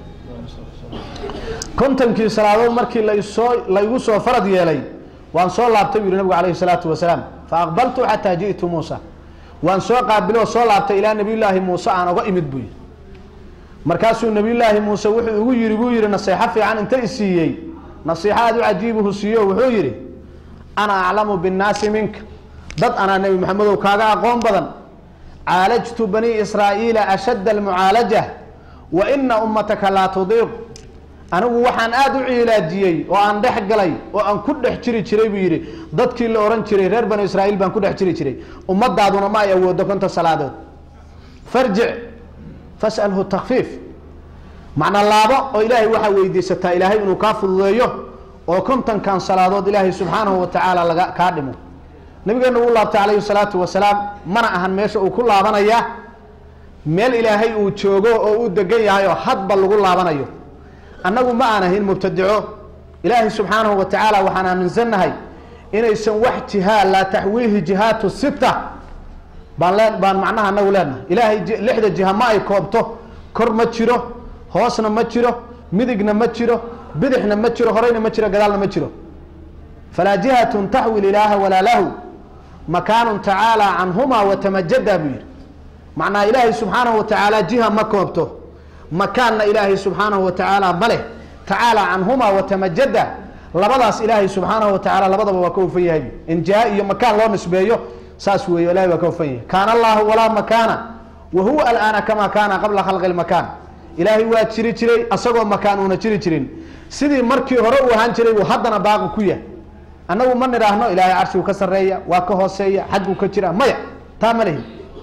kontonkii salaadood markii lasoo la igu soo farad yeelay waan soo laabtay bu yihi nabigu alayhi salaatu wasalaam fa aqbaltu xataa ji'tu muusa waan soo qaabiloo soo laabtay ilaa nabiyullaahi muuse aan oga imid buu yihi markaasuu nabiyullaahi muuse wuxuu igu yihi buu yihi naseexo fiican inta isiiyey nasiixo aada u cajiibuhu siiyo wuxuu yihi ana aclamu binnaasi minka dad anaa nebi maxamedow kaaga aqoon badan caalajtu bani israa'iila ashadda almucaalaja wa ina ummataka laa tudiiq anigu waxaan aada u ciilaajiyey oo aan dhex galay oo aan ku dhex jiri jiray buu yidhi dadkii la ohan jiray reer bani israa'iil baan ku dhex jiri jiray ummadaaduna ma ay awoodo konta salaadood farjic fas'alhu takfiif macna laabo oo ilaahay waxaa weydiisataa ilaahay inuu kaa fududeeyo oo kontonkan salaadood ilaahay subxaanahu wa tacaala laga kaa dhimo nabigeena uu laabtay calayhi salaatu wasalaam mana ahan meesha uu ku laabanaya meel ilaahay uu joogo oo uu degan yahay oo hadba lagu laabanayo annagu ma aan ahin mubtadico ilaahay subxaanahu wa tacaala waxaan aaminsannahay inaysan wax jihaa laa taxwiihi jihaatu sita baan lee baan macnaha anagu leenahay ilaahay lixda jiha ma ay koobto kor ma jiro hoosna ma jiro midigna ma jiro bidixna ma jiro horeyna ma jiro gadaalna ma jiro falaa jihatun taxwi ilaaha walaa lahu makaanun tacaala canhuma watamajada buu yihi macnaha ilaahay subxaanahu wa tacaala jiha ma koobto makaanna ilaahay subxaanahu wa tacaala ma leh tacaala canhuma watamajada labadaas ilaahay subxaanahu wa tacaala labadaba waa ka hufan yahay in jiha iyo makaan loo nisbeeyo saas weeye ilahay waa ka hufan yahay kaana allahu walaa makaana wa huwa alaana kama kaana qabla khalqi lmakaan ilaahay waa jiri jiray asagoo makaan uuna jiri jirin sidii markii hore uu ahaan jiray uu haddana baaqi ku yahay annagu ma nidhaahno ilaahay carshigu ka sarreeya waa ka hooseeya xagguu ka jira maya taa ma lihi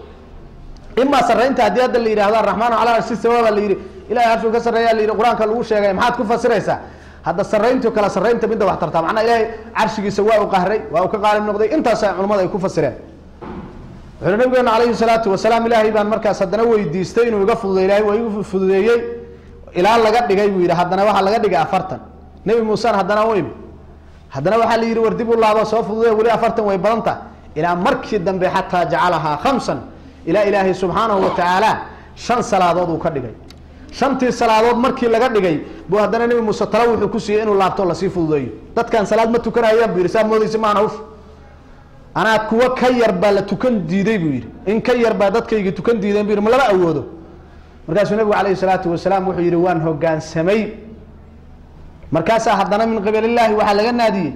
imaa sarreynta haddii hadda la yidhahdo araxmaanu calaa arshi sawaaba la yidhi ilahay carshigu ka sarreeya la yidhi qur-aanka lagu sheegay maxaad ku fasiraysaa hadda sarreyntu kala sarreynta midda wax tartaa macnaa ilaahay carshigiisa waa u qahray waa uu ka qaalib noqday intaasa culimmada ay ku fasireen wuxuuhi nabigeena calayhi salaatu wasalaam ilaahay baan markaas haddana weydiistay inuu iga fududay ilahay waa igu fududeeyey ilaa laga dhigay buu yidhi haddana waxaa laga dhigay afartan nebi muusena haddana u imi haddana waxaa la yidhi war dib u laabo soo fududay weli afartan way badanta ilaa markii dambe xataa jacalahaa khamsan ilaa ilaahay subxaanahu wa tacaala shan salaadood uu ka dhigay shantii salaadood markii laga dhigay buu haddana nebi muuse tala wuxuu ku siiyey inuu laabto lasii fududeeyo dadkan salaad ma tukanayaan buu yidhi saa moodaysa maana hawsha anaa kuwa ka yar baa la tukan diiday buu yidhi in ka yar baa dadkaygi tukan diideen bu yidhi ma lama awoodo markaasuu nabigu calayhi salaatu wasalaam wuxuu yidhi waan hogaansamay markaasaa haddana min qibalillaahi waxaa laga naadiyey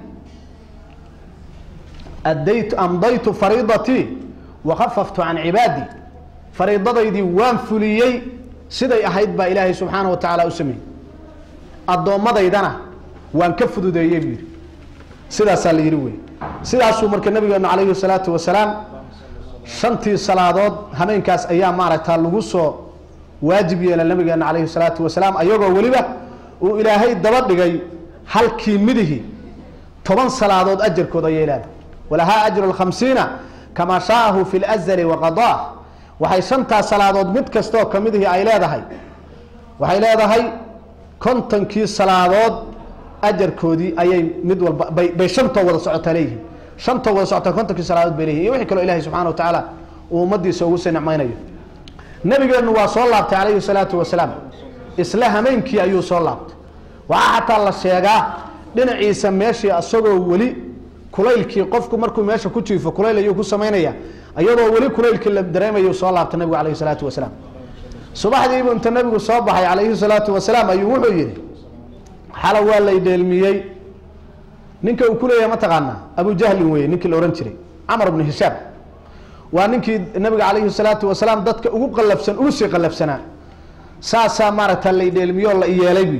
addaytu amdaytu fariidatii wakafaftu can cibaadii fariidadaydii waan fuliyey siday ahayd baa ilaahay subxaana wa tacaala u sameeyey addoomadaydana waan ka fududeeyey buu yidhi sidaasaa la yidhi wey sidaasuu marka nabigeenu calayhi salaatu wasalaam shantii salaadood hameenkaas ayaa maaragtaa lagu soo waajib yeela nabigeena calayhi salaatu wasalaam ayagoo weliba uu ilaahay daba dhigay halkii midihi toban salaadood ajarkood ayay leedahay walahaa ajru lkhamsiina kamaa shaa'ahu fi lazali waqadaa waxay shantaas salaadood mid kastoo kamidihii ay leedahay waxay leedahay kontonkii salaadood ajarkoodii ayay mid walba bay bay shantoo wada socotaa leeyihiin shantoo wada socotaa kontonkii salaadood bay leeyihin iyo wixii kaloo ilahay subxana wa tacaala uu ummadiisa ugu sii nicmaynayo nabigeenu waa soo laabtay calayhi salaatu wasalaam isla hameenkii ayuu soo laabtay waxaa xataa la sheegaa dhinaciisa meeshii asagoo weli kulaylkii qofku markuu meesha ku jiifo kulayl ayuu ku samaynaya iyadoo weli kulaylkii la dareemayu soo laabtay nabigu calayhi salaatu wasalaam subaxdiibu inta nabigu soo baxay calayhi salaatu wasalaam ayuu wuxuu yidhi xala waa lay dheelmiyey ninka uu ku leeyahay mataqaanaa abu jahlin weye ninkii la ohan jiray camar bnu hishaam waa ninkii nabiga calayhi salaatu wasalaam dadka ugu qalabsan ugu sii qalabsanaa saasaa maaragta lay dheelmiyo la iyeelay buy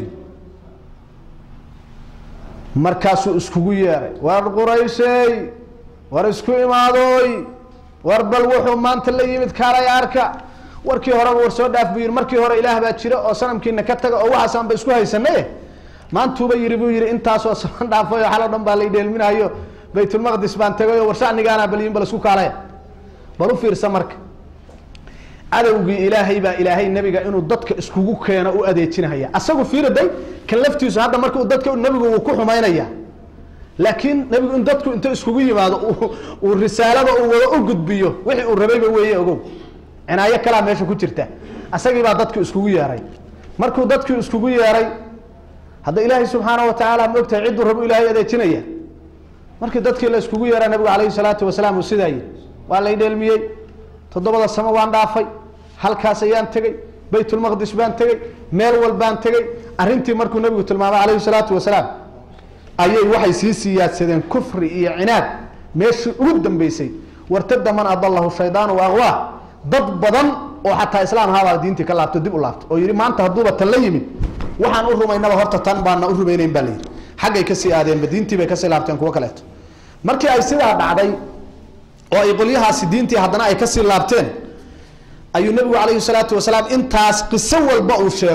markaasuu iskugu yeeray war quraysey war isku imaadooy war bal wuxuu maanta la yimid kaalay arka warkii horeba war soo dhaaf buu yihi markii hore ilaah baa jira oo sanamkiina ka taga oo waxaasaan ba isku haysanaye maantuuba yidhi buu yihi intaasoo saban dhaafay oo xalo dhan baa lay dheelminayo baytulmaqdis baan tagay oo war shacnigaana bal yihin bal isku kaalaya bal u fiirsa marka cadowgii ilaahay baa ilaahay nebiga inuu dadka iskugu keeno u adeejinahaya asagu fiiraday kan laftiisu hadda marka dadka nabigu uu ku xumaynaya laakiin nabigu in dadku inta iskugu yimaado uu risaalada uu wada u gudbiyo wixii uu rabayba weeye ogow cinaayo kalaa meesha ku jirta asagii baa dadku iskugu yeeray markuu dadkii iskugu yeeray hadda ilaahay subxaana wa tacaala ma ogtahay cidduu rabu ilaahay adeejinaya markii dadkii la iskugu yeeraa nabigu calayhi salaatu wasalaam uu sidaa yidhi waa lay dheelmiyey toddobada samo waan dhaafay halkaas ayaan tegey baytulmaqdis baan tegey meel walbaan tegey arrintii markuu nabigu tilmaamay calayhi salaatu wasalaam ayay waxay sii siyaadsadeen kufri iyo cinaad meeshii ugu dambeysay wartada man adalahu shaydaanu aqwaa dad badan oo xataa islaam ahaabaa diintii ka laabto dib u laabtay oo yidhi maanta hadduuba tan la yimid waxaan u rumaynaba horta tan baana u rumaynayn baa layidhi xaggay kasii aadeenba diintii bay kasii laabteen kuwo kaleeto markii ay sidaa dhacday oo ay qolyahaasi diintii haddana ay kasii laabteen ayuu nabigu calayhi salaatu wasalaam intaas qiso walba uu sheego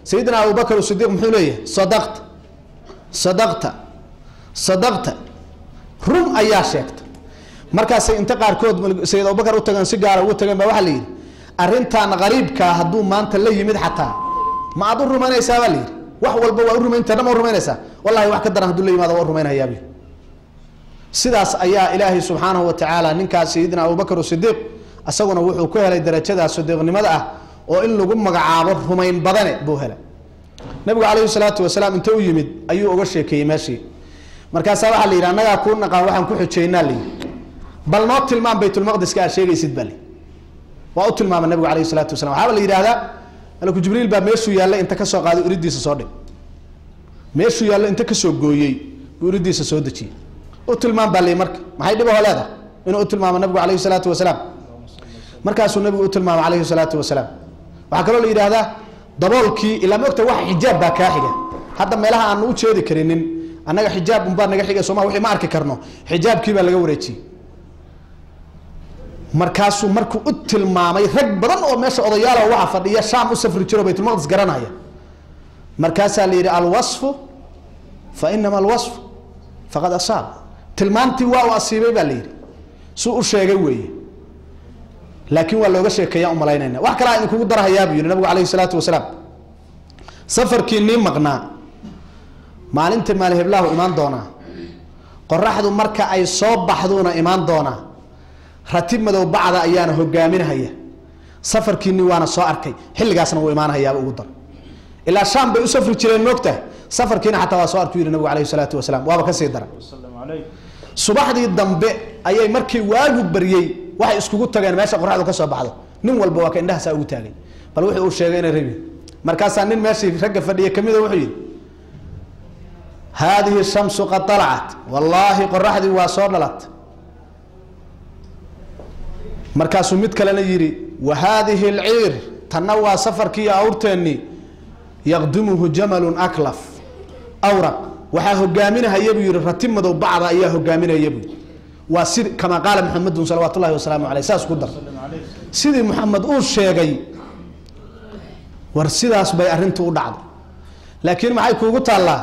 sayidina abubakr sidiiq muxuu leeyahay sadaqta sadaqta sadaqta run ayaa sheegta markaasay inta qaarkood sayid abubakar u tageen si gaara ugu tageen ba waxaa la yidhi arrintan qariibkaa hadduu maanta la yimid xataa ma aad u rumaynaysaa baa la yidhi wax walba waa u rumaynta dhan ma u rumaynaysaa wallahi wax ka daran haduu la yimaado waa u rumaynhayaab sidaas ayaa ilaahay subxaanahu wa tacaala ninkaas sayidina abubakr sidiiq isaguna wuxuu ku helay darajada sadiiqnimada ah oo in lagu magacaabo rumayn badane buu helay nabigu calayhi salaatu wasalaam inta u yimid ayuu uga sheekeeyey meeshii markaasaa waxaa la yidhi annagaa kuu naqaan waxaan ku xujeynaa layidhi bal noo tilmaam baytulmaqdiska aad sheegaysid baa li waa u tilmaamay nabigu alayhi salaatu wasalam waxaaba la yidhahdaa malaku jibriil baa meeshuu yaallay inta kasoo qaaday iridiisa soo dhig meeshuu yaallo inta kasoo gooyey buu iridiisa soo dejiyey u tilmaam baa li marka maxay dhibaho leedahay inuu u tilmaamo nabigu alayhi salaatu wasalaam markaasuu nabigu u tilmaamay alayhi salaatu wasalaam waxaa kaloo la yidhaahdaa daboolkii ilaa ma ogta wax xijaab baa kaa xiga hadda meelaha aanu u jeedi karinin annaga xijaab unbaa naga xiga sooma wixii ma arki karno xijaabkii baa laga wareejiyey markaasuu markuu u tilmaamay rag badan oo meesha odayaala waxa fadhiya shaam u safri jiro baytulmaqdis garanaya markaasaa la yidhi alwasfu fa inama alwasfu faqad asaab tilmaantii waa u asiibay baa la yidhi suu u sheegay weeye laakiin waa looga sheekeeyaa umalaynayna wax kalaa idinkugu darahayaa buu yihi nabigu alayhi salaatu wasalaam safarkii nii maqnaa maalinta maali heblahu imaan doonaa qoraxdu marka ay soo baxduuna imaan doonaa ratib madow bacda ayaana hogaaminahaya safarkiini waana soo arkay xilligaasna wuu imaanahayaaba ugu dar ilaa shaam bay u safri jireen moogtahay safarkiina xataa waa soo arku yidhi nabigu alayhi salaatu wasalaam waaba kasii dara subaxdii dambe ayay markii waagu baryey waxay iskugu tageen meesha qoraxdu ka soo baxdo nin walba waa ka indhahaasaa ugu taagay bal wuxuu uu sheegay inay rabi markaasaa nin meeshii ragga fadhiya kamida wuxuu yidhi haadihi shamsu qad alacat wallaahi qoraxdii waa soo dhalat markaasuu mid kalena yidhi wa haadihi alciir tanna waa safarkii awrteennii yaqdimuhu jamalun aklaf awraq waxaa hogaaminahaya buu yihi ratib madow bacda ayaa hogaaminaya buu waa si kamaa qaala maxamedun salawaat ullahi wasalaamu aleyh saas ku dar sidii maxamed uu sheegay war sidaas bay arrintu u dhacday laakiin maxay kuugu taallaa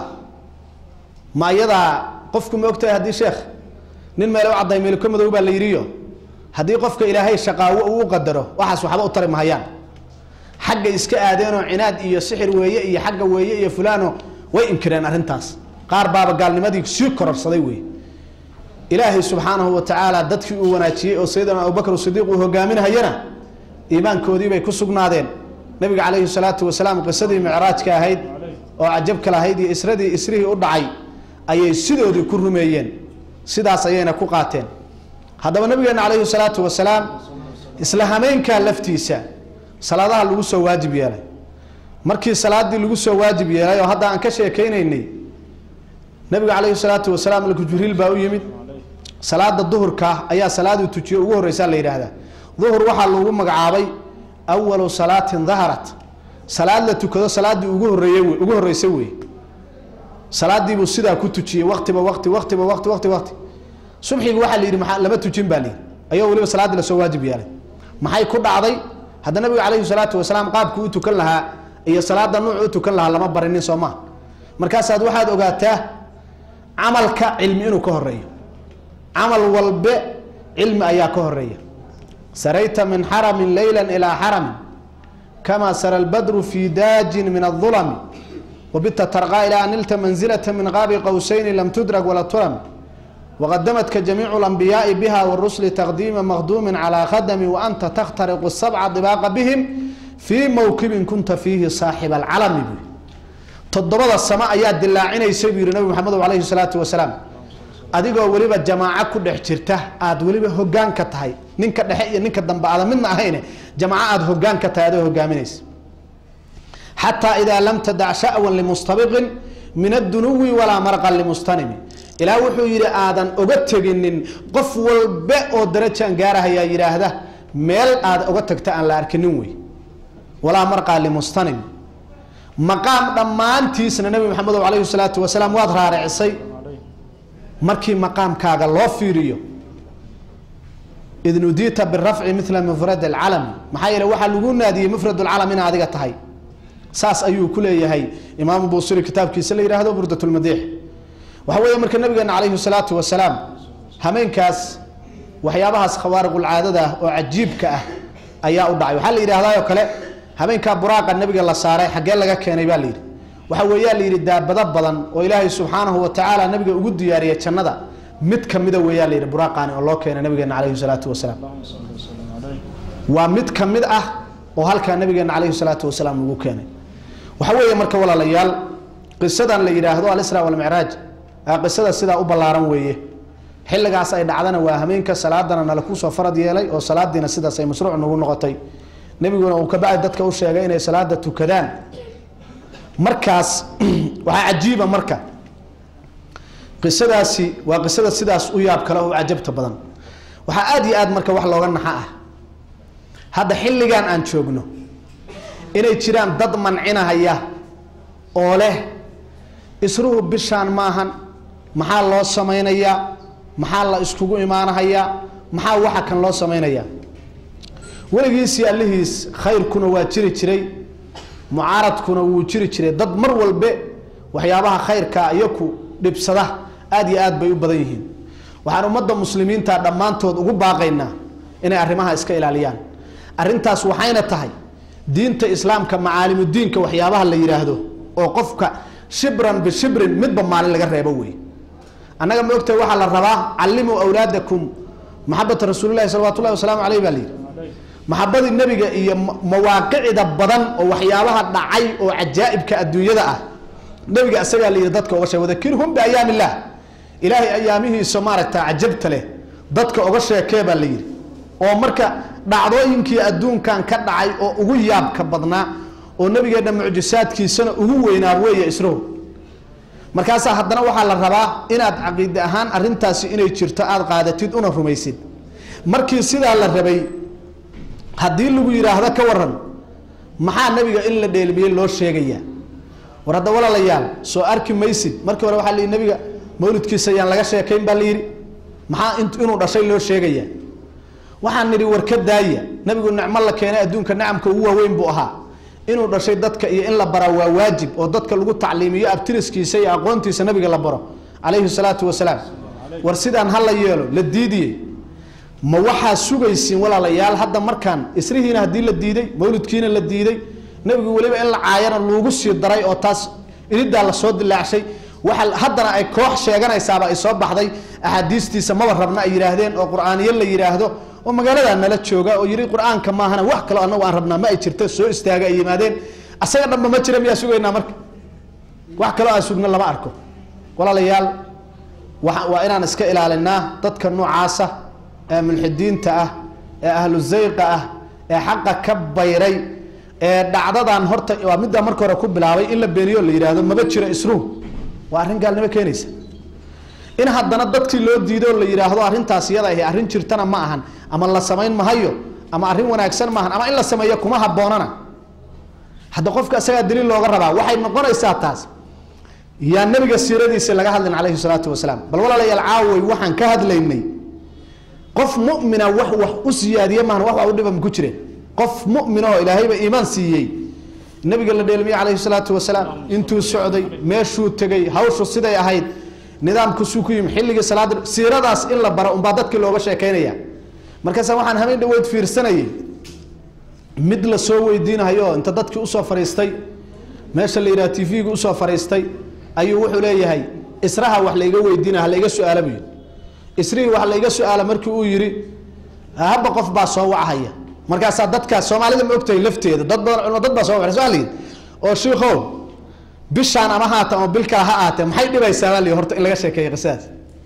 ma iyadaa qofku ma ogtahay haddii sheekh nin meele u cadday meelko madow baa la yidhiyo haddii qofka ilaahay shaqaawo uu u qadaro waxaas waxba u tari mahayaan xagga iska aadeenoo cinaad iyo sixir weeye iyo xagga weeye iyo fulaano way inkireen arrintaas qaar baaba gaalnimadii sii kororsaday wey ilaahay subxaanahu wa tacaala dadkii uu wanaajiyey oo sayidina abubakr sidiiq uu hogaaminahayana iimaankoodiibay ku sugnaadeen nabiga calayhi salaatu wasalaam qisadii micraajka ahayd oo cajabka lahayd iyo isradii isrihii u dhacay ayay sidoodii ku rumeeyeen sidaas ayayna ku qaateen haddaba nabigeena calayhi salaatu wasalaam isla hameenkaa laftiisa salaadaha lagu soo waajib yeelay markii salaadii lagu soo waajib yeelay oo hadda aan ka sheekeynaynay nabiga calayhi salaatu wasalaam malku jibriil baa u yimid salaada duhurka ayaa salaaduu tujiye ugu horreysaa la yidhaahdaa duhur waxaa lagu magacaabay awalu salaatin daharat salaad la tukado salaaddii ugu horeeye ugu horreysay wey salaadiibuu sidaa ku tujiyey waqtiba waqti waqtiba waqti waqti waqti subxigi waxaa la yidhi maa lama tujin baa layidhi ayao weliba salaaddii lasoo waajib yeelay maxay ku dhacday hadda nabiga calayhi salaatu wasalaam qaabkii u tukan lahaa iyo salaada nuuc u tukan lahaa lama barinin soo maa markaasaad waxaad ogaataa camalka cilmi inuu ka horeeyo camal walbe cilmi ayaa ka horeeya sarayta min xaramin leyla ilaa xaramin kama sara lbadru fi daajin min aulami wabita tarqaa ilaa an nilta manzilata min qaabi qowsayni lam tudrag wala tulam wqadamadka jamiicu اlanbiyaai biha wاrusli taqdiima maqduumi calى khadami waanta takhtariqu sabca dibaaqa bihim fii mowkibin kunta fiihi saaxiba alcalami buu toddobada samo ayaa dilaacinaysa buu yihi nabi maxamed alayhi salaatu wasalaam adigoo weliba jamaaco ku dhex jirta aad weliba hogaan ka tahay ninka dhexe iyo ninka dambe aada midna ahayne jamaaco aada hogaan ka tahay adoo hogaaminaysa xataa idaa lam tadac sha'wan limustabiqin min addunuwi walaa marqan limustanimi ilaa wuxuu yidhi aadan oga teginin qof walbe oo darajaan gaarahayaa yidhaahda meel aad oga tagta aan la arkinin wey walaa marqaa limustanim maqaam dhammaantiisna nabi maxamed alayhi salaatu wasalaam waad raaricisay markii maqaamkaaga loo fiiriyo id nudiita birafci mila mufrad alcalami maxaa yeele waxaa lagu naadiyey mufrad lcalam ina adiga tahay saas ayuu ku leeyahay imaamu buusiri kitaabkiisa la yidhaahdo burdatulmadiix waxa weeye marka nabigeena calayhi salaatu wasalaam hameenkaas waxyaabahaas khawaariqulcaadada ah oo cajiibka ah ayaa u dhacay waxaa la yidhaahdaayoo kale habeenkaa buraaqa nabiga la saaray xaggee laga keenay baa la yidhi waxa weeyaa la yidhi daabado badan oo ilaahay subxaanahu wa tacaala nabiga ugu diyaariyay jannada mid kamida weeyaa la yidhi buraaqaani oo loo keenay nabigeena calayhi salaatu wasalaam waa mid ka mid ah oo halkaa nabigeena calayhi salaatu wasalaam lagu keenay waxa weeye marka walaalayaal qisadan la yidhaahdo alisra walmicraaj qisada sidaa u ballaaran weeye xilligaas ay dhacdana waa hameenka salaadana nala kusoo farad yeelay oo salaadiina sidaas ay mashruuc nagu noqotay nebiguna uu kabacdi dadka u sheegay inay salaada tukadaan markaas waxaa cajiiba marka qisadaasi waa qisada sidaas u yaab kale oo cajabta badan waxaa aada iyo aad marka wax looga naxa ah hadda xilligan aan joogno inay jiraan dad mancinahaya oo leh isruhu bishaan maahan maxaa loo samaynayaa maxaa la iskugu imaanahayaa maxaa waxa kan loo samaynayaa weligiisii allihiis khayrkuna waa jiri jiray mucaaradkuna wuu jiri jiray dad mar walbe waxyaabaha khayrka iyaku dhibsada aada iyo aad bay u badan yihiin waxaan ummadda muslimiinta dhammaantood ugu baaqaynaa inay arrimaha iska ilaaliyaan arrintaas waxayna tahay diinta islaamka macaalimudiinka waxyaabaha la yidhaahdo oo qofka shibran bishibrin midba maalin laga reebo wey annaga ma ogtahay waxaa la rabaa callimuu awlaadakum maxabata rasuulilahi salawatu llahi wasalaamu aleyh baa la yidhi maxabadii nebiga iyo mawaaqicda badan oo waxyaabaha dhacay oo cajaa'ibka adduunyada ah nebiga isagaa la yidhi dadka oga sheeg wadakirhum biayaam illah ilaahay ayaamihiisa maaragta cajabta leh dadka oga sheekee baa la yidhi oo marka dhacdooyinkii adduunkan ka dhacay oo ugu yaabka badnaa oo nabigeenna mucjisaadkiisana ugu weynaa weeye isrow markaasaa haddana waxaa la rabaa inaad caqiide ahaan arintaasi inay jirto aada qaadatid una rumaysid markii sidaa la rabay haddii lagu yidhaahdo ka waran maxaa nabiga in la dheelmiyey loo sheegayaa war hadda walaalayaal soo arki maysid markii hore waxaa la yidhi nabiga mawlidkiisa ayaan laga sheekayn baa la yidhi maxaa inuu dhashay loo sheegayaa waxaan nidhi war ka daaya nabigu nicmo la keenay adduunka nacamka ugu waaweyn buu ahaa inuu dhashay dadka iyo in la baraa waa waajib oo dadka lagu tacliimiyo abtiriskiisa iyo aqoontiisa nabiga la baro calayhi salaatu wasalaam war sidaan ha la yeelo la diidiyey ma waxaa sugaysiin walaalayaal hadda markaan isrihiina haddii la diiday mawlidkiina la diiday nabigu weliba in la caayana loogu sii daray oo taas inidaa lasoo dilaacshay waxa haddana ay koox sheeganaysaaba ay soo baxday axaadiistiisa maba rabna ay yidhaahdeen oo qur-aaniyo la yidhaahdo oo magaaladaa nala jooga oo yidhi qur-aanka maahana wax kaloo annagu aan rabnaa ma ay jirto soo istaaga ay yimaadeen asaga dhanba ma jira miyaa sugaynaa marka wax kaloo aan sugno lama arko walaalayaal wa waa inaan iska ilaalinaa dadka noocaasa ee mulxidiinta ah ee ahlu zayqa ah ee xaqa ka bayray ee dhacdadan horta waa middaa marka hore ku bilaabay in la beeniyo la yidhaahdo maba jiro isruh waa arrin gaalnimo keenaysa in haddana dadkii loo diido la yidhaahdo arrintaas iyada ahi arrin jirtana ma ahan ama la samayn mahayo ama arrin wanaagsan maahan ama in la sameeyo kuma habboonana hadda qofka isagaa daliil looga rabaa waxay noqonaysaa taas yaa nabiga siiradiisa laga hadlin calayhi salaatu wasalaam bal walaalayaal caaway waxaan ka hadlaynay qof mumina wax wax u siyaadiye maahan wax wax u dhiba ma ku jireen qof mumin oo ilaahayba iimaan siiyey nabiga la dheelmiye calayhi salaatu wasalaam intuu socday meeshuu tegay hawshu siday ahayd nidaamkusuu ku yimi xilligii salaada siiradaas in la baro unbaa dadkii looga sheekaynaya markaasa waxaan habeen dhaweyd fiirsanayay mid la soo weydiinahayo inta dadkii usoo fariistay meesha la yidhaha t v-ga usoo fariistay ayuu wuxuu leeyahay israha wax layga weydiina halaiga su-aala buu yidhi isrihii wax layga su-aala markii uu yidhi haba qof baa soo wachaya markaasaa dadkaas soomaalida ma ogtahay lafteeda dad badan culmo dad baa soo waa la yidhi oo shiikow bishaan ama haata ama bil kale ha aatee maxay dhibaysaa baa la yidhi horta in laga sheekeeya qisadaas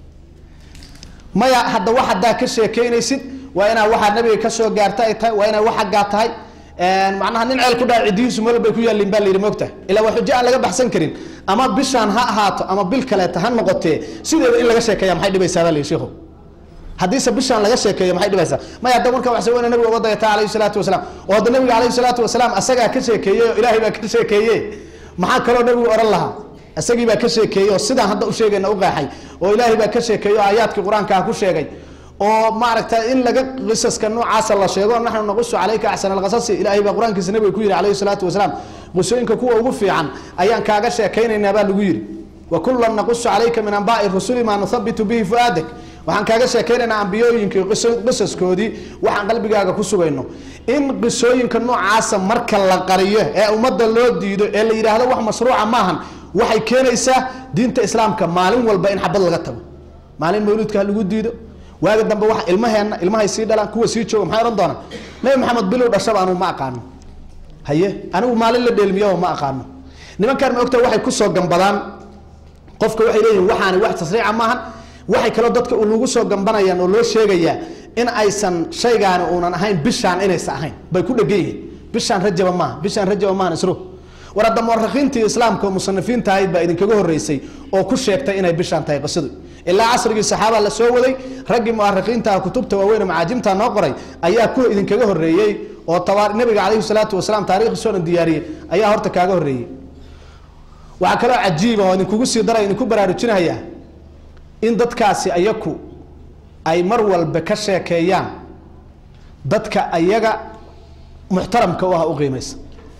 maya hadda wax haddaa ka sheekeynaysid waa inaa waxaa nabiga kasoo gaarta ay tahay waa inaa wax xaggaa tahay macnaha nin ceel ku dhaca cidihiisu meel bay ku yaallin baa la yidhi moogtahay ilaa waa xujo aan laga baxsan karin ama bishaan ha ahaato ama bil kaleeta ha noqotee sideeda in laga sheekeeya maxay dhibaysaa baa la yidhi shiikhu haddiise bishaan laga sheekeeyo maxay dhibaysaa maya hadda marka waxse weyna nabiga uga dayata calayhi salaatu wasalaam oo hadda nabiga calayhi salaatu wasalaam asagaa ka sheekeeyey oo ilaahay baa ka sheekeeye maxaa kaloo nabigu odhan lahaa isagii baa ka sheekeeyey oo sidaan hadda u sheegayna u qeexay oo ilaahay baa ka sheekeeyey oo aayaadkii qur-aanka ah ku sheegay oo maaragta in laga qisaska noocaasa la sheego naxnu naqusu calayka axsan alqasasi ilaahay baa qur-aankiisa nabiga ku yidhi calayhi salaatu wasalaam qisooyinka kuwa ugu fiican ayaan kaaga sheekaynaynaa baa lagu yidhi wa kullan naqusu calayka min anbaai rusuli maa nuthabitu bihi fu'aadak waxaan kaaga sheekaynaynaa ambiyooyinkii qisaskoodii waxaan qalbigaaga ku sugayno in qisooyinka noocaasa marka la qariyo ee ummadda loo diido ee la yidhaahdo wax mashruuca maahan waxay keenaysaa diinta islaamka maalin walba in xabad laga tago maalin mawlidka ha lagu diido waaga dambe wax ilmaheenna ilmahay sii dhalaan kuwa sii jooga maxay odhan doonaan nabi maxamed bilow dhashaba anugu ma aqaano haye anigu maalin la dheelmiyaba ma aqaano nimankaan ma ogta waxay kusoo gambadaan qofka waxay leeyihin waxaani wax tasriica maahan waxay kaloo dadka lagu soo gambanayaan oo loo sheegayaa in aysan shaygaani uunan ahayn bishaan inaysa ahayn bay ku dhegan yihiin bishaan rajaba maaha bishaan rajaba maahan isro war hadda muwarakiintii islaamka oo musanifiinta ahayd baa idinkaga horeysay oo ku sheegtay inay bishaan tahay qisadu ilaa casrigii saxaaba la soo waday raggii muwarakiinta kutubta waaweyn macaajimta noo qoray ayaa kuwa idinkaga horeeyey oo taba nabiga calayhi salaatu wasalaam taarikhdiisoonan diyaariyey ayaa horta kaaga horeeyey waxaa kaloo cajiiba oo idinkugu sii dara idinku baraarujinaya in dadkaasi ayaku ay mar walba ka sheekeeyaan dadka ayaga muxtaramka u ah u qiimaysa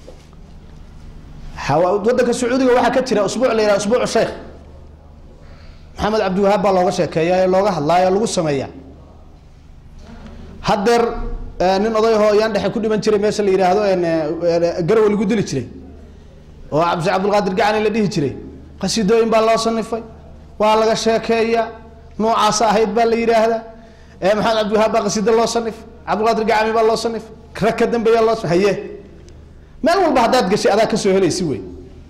wadanka sacuudiga waxaa ka jira usbuuc la yidhaha usbuucu sheekh maxamed cabdiwahaab baa looga sheekeeya ee looga hadlaayo lagu sameeya haddeer nin odayahoo yaan dhexe ku dhiman jiray meesha la yidhaahdo garowe lagu dili jiray oo cabdi cabdulqaadir gacani la dhihi jiray qasiidooyin baa loo sanifay waa laga sheekeeya noocaasa ahayd baa la yidhaahdaa maxamed cabdiwahaab baa qasiido loo sanif cabdulqaadir gacami baa loo sanif rag ka dambeeya loo haye meel walba haddaad gashay adaa kasoo helaysi wey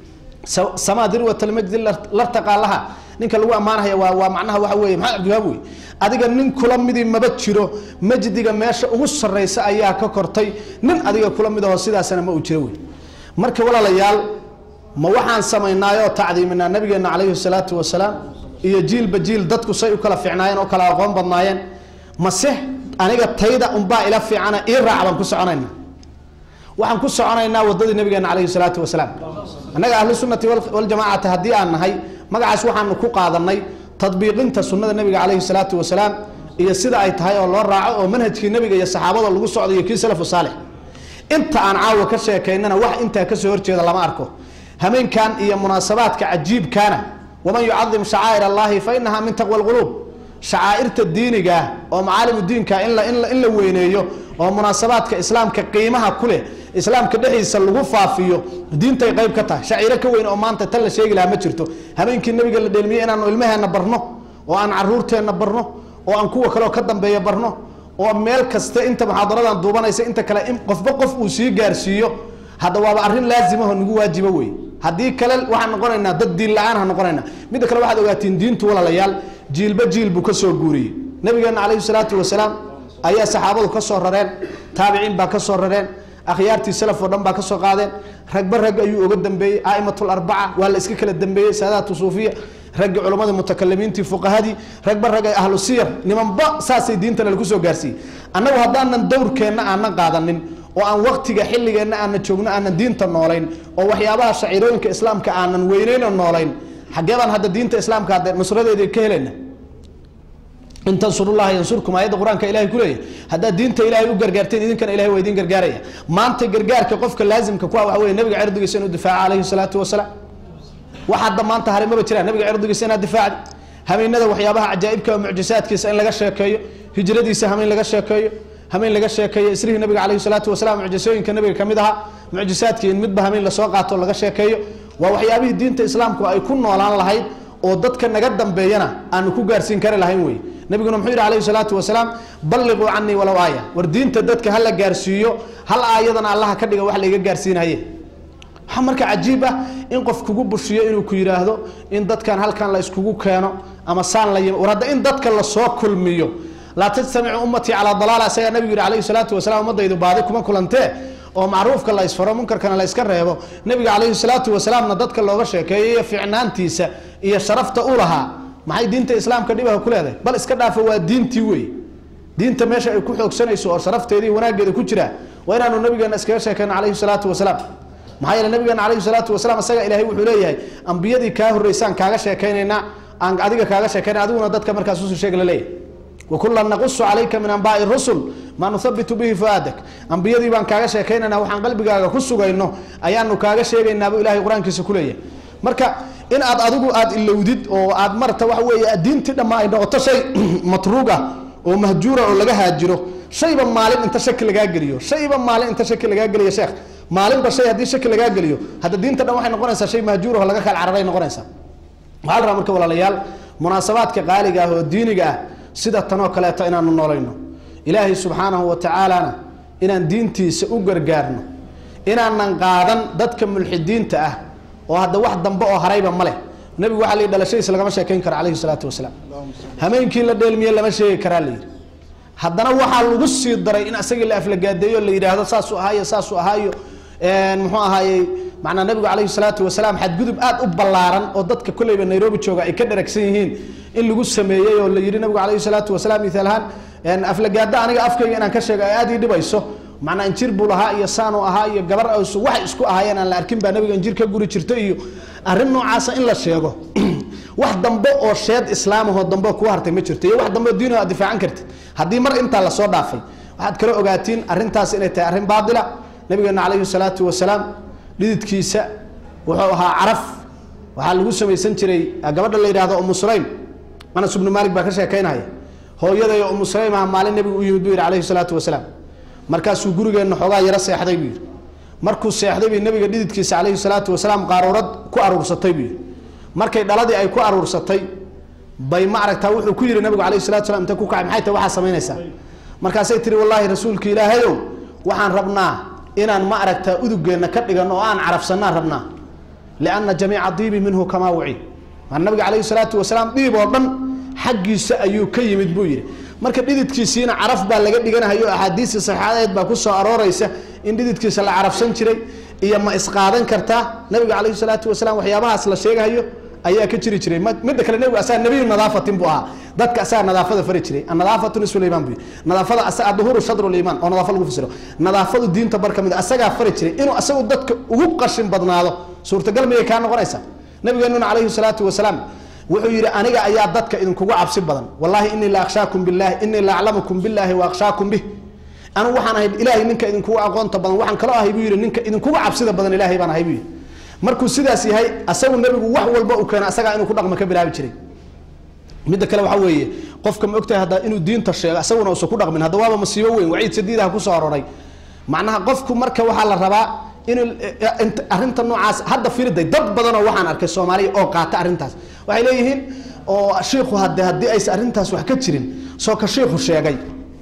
samaa dirwatalmajdi lartaqaalaha ninka lagu ammaanaya waa waa macnaha waxa weeye maxamed cabdiwahaab wey adiga nin kula midii maba jiro majdiga meesha ugu sarreysa ayaa ka kortay nin adiga kula mid aho sidaasana ma uu jiro wey marka walaalayaal ma waxaan samaynaayoo tacdiiminaa nabigeena calayhi salaatu wasalaam iyo jiilba jiil dadku say u kala fiicnaayeen oo kala aqoon badnaayeen mase aniga tayda unbaa ila fiicana ii raac baan ku soconayna waxaan ku soconaynaa wadadii nabigeena calayhi salaatu wasalaam annaga ahlu sunnati waljamaacati haddii aan nahay magacaas waxaanu ku qaadanay tadbiiqinta sunnada nabiga calayhi salaatu wasalaam iyo sida ay tahay oo loo raaco oo manhajkii nabiga iyo saxaabada lagu socdo iyo kii salafu saalix inta aan caawa ka sheekaynana wax intaa kasoo horjeeda lama arko hameenkan iyo munaasabaadka cajiibkaana waman yucadim shacaa'ir allahi fa inaha min taqwa lquluub shacaa'irta diiniga oo macaalimu diinka in la in la weyneeyo oo munaasabaadka islaamka qiimaha ku leh islaamka dhexdiisa lagu faafiyo diintay qayb ka tahay shaciiro ka weyn oo maanta tan la sheegi lahaa ma jirto habeenkii nabiga la dheelmiyey inaanu ilmaheenna barno oo aan caruurteenna barno oo aan kuwa kaleoo ka dambeeya barno oo meel kasta inta muxaadaradan duubanaysa inta kale in qofba qof uu sii gaarsiiyo hadda waaba arrin laazimahoo nagu waajibo wey haddii kale waxaan noqonaynaa dad diin la-aan ha noqonayna midda kale waxaad ogaatiin diintu walaalayaal jiilba jiil buu kasoo guuriyey nabigeena calayhi salaatu wasalaam ayaa saxaabadu ka soo rareen taabiciin baa ka soo rareen akhyaartii salaf oo dhan baa ka soo qaadeen ragba rag ayuu oga dambeeyey a'imatul arbaca waa la iska kala dambeeyey saadaatu suufiya raggii culammadii mutakalimiintii fuqahadii ragba rag ay ahlu siyar nimanba saasay diintana lagu soo gaarsiiyey annagu haddaanan dowrkeenna aanan qaadanin oo aan waktiga xilligeenna aanan joogno aanan diinta noolayn oo waxyaabaha shaciirooyinka islaamka aanan weyneyno noolayn xaggee baan hadda diinta islaamka hadde nusradeedii ka helayna in tansurullaha yansurkum aayadda qur-aanka ilahay kuleeyahy haddaad diinta ilahay u gargaarteen idinkana ilahay waa idin gargaaraya maanta gargaarka qofka laazimka ku ah waxa weye nabiga cirdigiisa inuu difaaco calayhi salaatu wasalaam wax hadda maanta hari maba jiraan nabiga cirdigiisa inaad difaacdi hameenada waxyaabaha cajaa'ibka oo mucjisaadkiisa in laga sheekeeyo hijradiisa hameen laga sheekeeyo hameen laga sheekeeyo isrihii nabiga calayhi salaatu wasalaam mucjisooyinka nabiga kamid ahaa mucjisaadkii in midba hameen lasoo qaato laga sheekeeyo waa waxyaabihii diinta islaamku ay ku noolaan lahayd oo dadka naga dambeeyana aanu ku gaarsiin kari lahayn wey nabiguna muxuu yidhi calayhi salaatu wasalaam balliquu canii walow aaya war diinta dadka hala gaarsiiyo hal aayadana allaha ka dhiga wax layga gaarsiinaye waxaa marka cajiib ah in qof kugu bushiyo inuu ku yidhaahdo in dadkan halkan la iskugu keeno ama saan la yimi war hadda in dadka lasoo kulmiyo laa tajtamicu ummatii calaa dalaala isagaa nabigu yidhi calayhi salaatu wasalaam ummadaydu baadi kuma kulantee oo macruufka la isfaro munkarkana la iska reebo nabiga calayhi salaatu wasalaamna dadka looga sheekeeyo iyo ficnaantiisa iyo sharafta u lahaa maxay diinta islaamka dhibaha ku leedahay bal iska dhaafa waa diintii wey diinta meesha ay ku xoogsanayso oo sharafteedii wanaaggeeda ku jiraa waa inaanu nabigeena iskaga sheekeyno calayhi salaatu wasalaam maxaa yeele nabigeena calayhi salaatu wasalaam isaga ilaahay wuxuu leeyahay ambiyadii kaa horreysaan kaaga sheekeynaynaa aan adiga kaaga sheekeynay adiguna dadka markaas usoo sheeg la leeyahay wakulan naqusu calayka min anbaai rusul maa nuhabitu bihi fuaadak ambiyadii baan kaaga sheekaynayna waxaan qalbigaaga ku sugayno ayaanu kaaga sheegaynaabuu ilahay qur-aankiisa kuleeyahay marka in aad adigu aad ilowdid oo aad marta waxa weeye diintii dhamma ay noqoto shay matruug ah oo mahjuura oo laga haajiro shayba maalin inta shaki lagaa geliyo shayba maalin inta shaki lagaa geliyo sheekh maalinba shay haddii shaki lagaa geliyo hadda diinta dhan waxay noqonaysaa shay mahjuur oo laga kala cararay noqonaysaa waxaa la rabaa marka walaalayaal munaasabaadka qaaliga ah oo diiniga ah sida tanoo kaleeto inaanu noolayno ilaahay subxaanahu wa tacaalana inaan diintiisa u gargaarno inaanan qaadan dadka mulxidiinta ah oo hadda wax dambe oo harayba ma leh nebigu waxaa la yidhi dhalashadiisa lagama sheekayn karo calayhi salaatu wasalaam hameenkii la dheelmiye lama sheegi karaa la yidhi haddana waxaa lagu sii daray in asagii la aflagaadeeyo la yidhaahdo saasuu ahaayo saasuu ahaayo muxuu ahaayey macnaa nabigu calayhi salaatu wasalaam xadgudub aad u ballaaran oo dadka kolleyba nairobi jooga ay ka dharagsan yihiin in lagu sameeyey oo la yidhi nabigu calayhi salaatu wasalaam mithaal ahaan aflagaada aniga afkayga inaan ka sheego ay aad ii dhibayso macnaa injir buu lahaa iyo saanu ahaa iyo gabar awsu waxay isku ahaayeen aan la arkin baa nabiga injir ka guri jirta iyo arrin noocaasa in la sheego wax dambe oo sheed islaamahoo dambe kuu hartay ma jirto iyo wax dambe oo diino aad difaacan kartid haddii mar intaa lasoo dhaafay waxaad kala ogaatiin arrintaas inay tahay arrin baatila nabigeena calayhi salaatu wasalaam dhididkiisa wuxuu ahaa caraf waxaa lagu samaysan jiray gabadha la yidhahdo umu sulaym anas ibnu maalik baa ka sheekaynaya hooyadayo umu sulaym ah maalin nabigu u yimid buu yidhi calayhi salaatu wasalaam markaasuu gurigeenna xoogaa yaro seexday buu yidhi markuu seexday bay nabiga dhididkiisa calayhi salaatu wasalaam qaaruurad ku aruursatay buu yidhi markay dhaladii ay ku aruursatay bay ma aragtaa wuxuu ku yidhi nabigu calayhi salatu wasalaam intay ku kacay maxay tahay waxaa samaynaysaa markaasay tiri wallaahi rasuulka ilaahayow waxaan rabnaa inaan ma aragtaa udugeenna ka dhigan oo aan carafsanaan rabnaa lianna jamiica diibi minhu kamaa wucid maa nabiga calayhi salaatu wasalaam dhiib oo dhan xaggiisa ayuu ka yimid buu yidhi marka dhididkiisiina caraf baa laga dhiganahayo axaadiistii saxaadeed baa ku soo arooreysa in dhididkiisa la carafsan jiray iyo ma isqaadan kartaa nabiga calayhi salaatu wasalaam waxyaabahaas la sheegahayo ayaa ka jiri jiray midda kale nebigu asaga nebiyu nadaafatin buu ahaa dadka asaga nadaafada fari jiray annadaafatu nisfu liimaan buu nadaafada asaga aduhuru shadru liimaan oo nadaafa lagu fasiro nadaafadu diinta bar ka mid asagaa fari jiray inuu asagu dadka ugu qashin badnaado suurtagal miyay kaa noqonaysaa nabigeenuna calayhi salaatu wasalaam wuxuu yidhi aniga ayaa dadka idinkugu cabsi badan wallahi inii la akhshaakum billahi inii la aclamukum billahi wa akhshaakum bih anigu waxaan ahay ilaahay ninka idinkugu aqoonta badan waxaan kaloo ahay buu yidhi ninka idinkugu cabsida badan ilaahay baan ahay buu yidhi markuu sidaas yahay asagu nebigu wax walba uu keeno asagaa inuu ku dhaqmo ka bilaabi jiray midda kale waxaa weeye qofka ma ogtahay hadda inuu diinta sheego asaguna uusan ku dhaqmin hadda waaba masiibo weyn waciid sadiidaha kusoo aroray macnaha qofku marka waxaa la rabaa inuu arrinta noocaas hadda firiday dad badanoo waxaan arkay soomaaliya oo qaata arrintaas waxay leeyihiin oo shiikhu hade haddii aysan arrintaas wax ka jirin soo ka shiikhu sheegay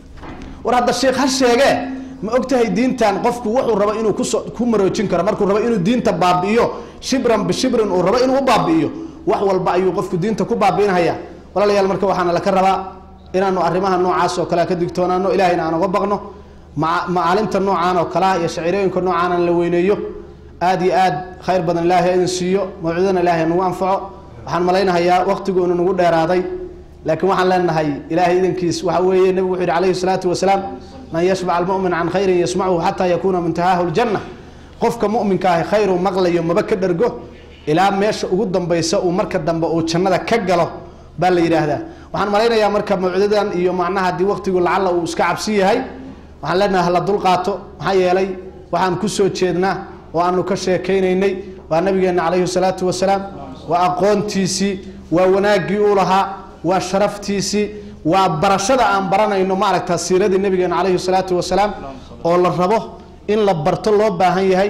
war hadda shiikh ha sheegee ma ogtahay diintan qofku wuxuu rabo inuu kuso ku maroojin karo markuu rabo inuu diinta baabi'iyo shibran bishibrin uu rabo inuu u baabi'iyo wax walba ayuu qofku diinta ku baabi'inhaya walaalayaal marka waxaana laka rabaa inaanu arrimaha noocaas oo kalea ka digtoonaano ilahayna aan uga baqno macaalinta noocaan oo kalea iyo shaciirooyinka noocaan aan la weyneeyo aad iyo aad khayr badan ilaahay idin siiyo mawcidana ilaahay nagu anfaco waxaan malaynahayaa waqtigu inu nagu dheeraaday laakiin waxaan leenahay ilaahay idankiis waxa weeye nebigu wuxuu yihi calayhi salaatu wasalaam man yashbac almu'min can khayrin yasmachu xataa yakuuna muntahaahu ljanna qofka mu'minka ahi khayru maqlayo maba ka dhergo ilaa meesha ugu dambaysa uu marka dambe uu jannada ka galo baa la yidhaahdaa waxaan malaynayaa marka mawcidadan iyo macnaha haddii waqtigu lacalla uu iska cabsi yahay waxaan leenahay hala dulqaato maxaa yeelay waxaan kusoo jeednaa oo aanu ka sheekaynaynay waa nabigeena calayhi salaatu wasalaam waa aqoontiisii waa wanaaggii uu lahaa waa sharaftiisii waa barashada aan baranayno maaragta siiradii nabigeena calayhi salaatu wasalaam oo la rabo in la barto loo baahan yahay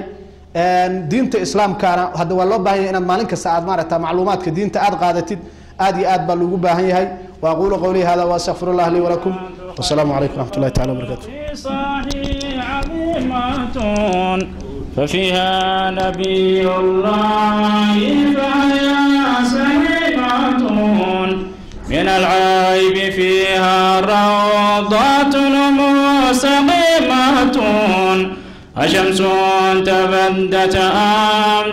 diinta islaamkaana hadda waa loo baahan yahay inaad maalin kasta aad maaragta macluumaadka diinta aad qaadatid aad iyo aad baa loogu baahan yahay واقول قولي هذا واستغفر الله لي ولكم والسلام عليكم ورحمه الله تعالى وبركاته صحيح عظيمة ففيها نبي الله فهي سليمة من العيب فيها روضات مستقيمة أشمس تبدت أم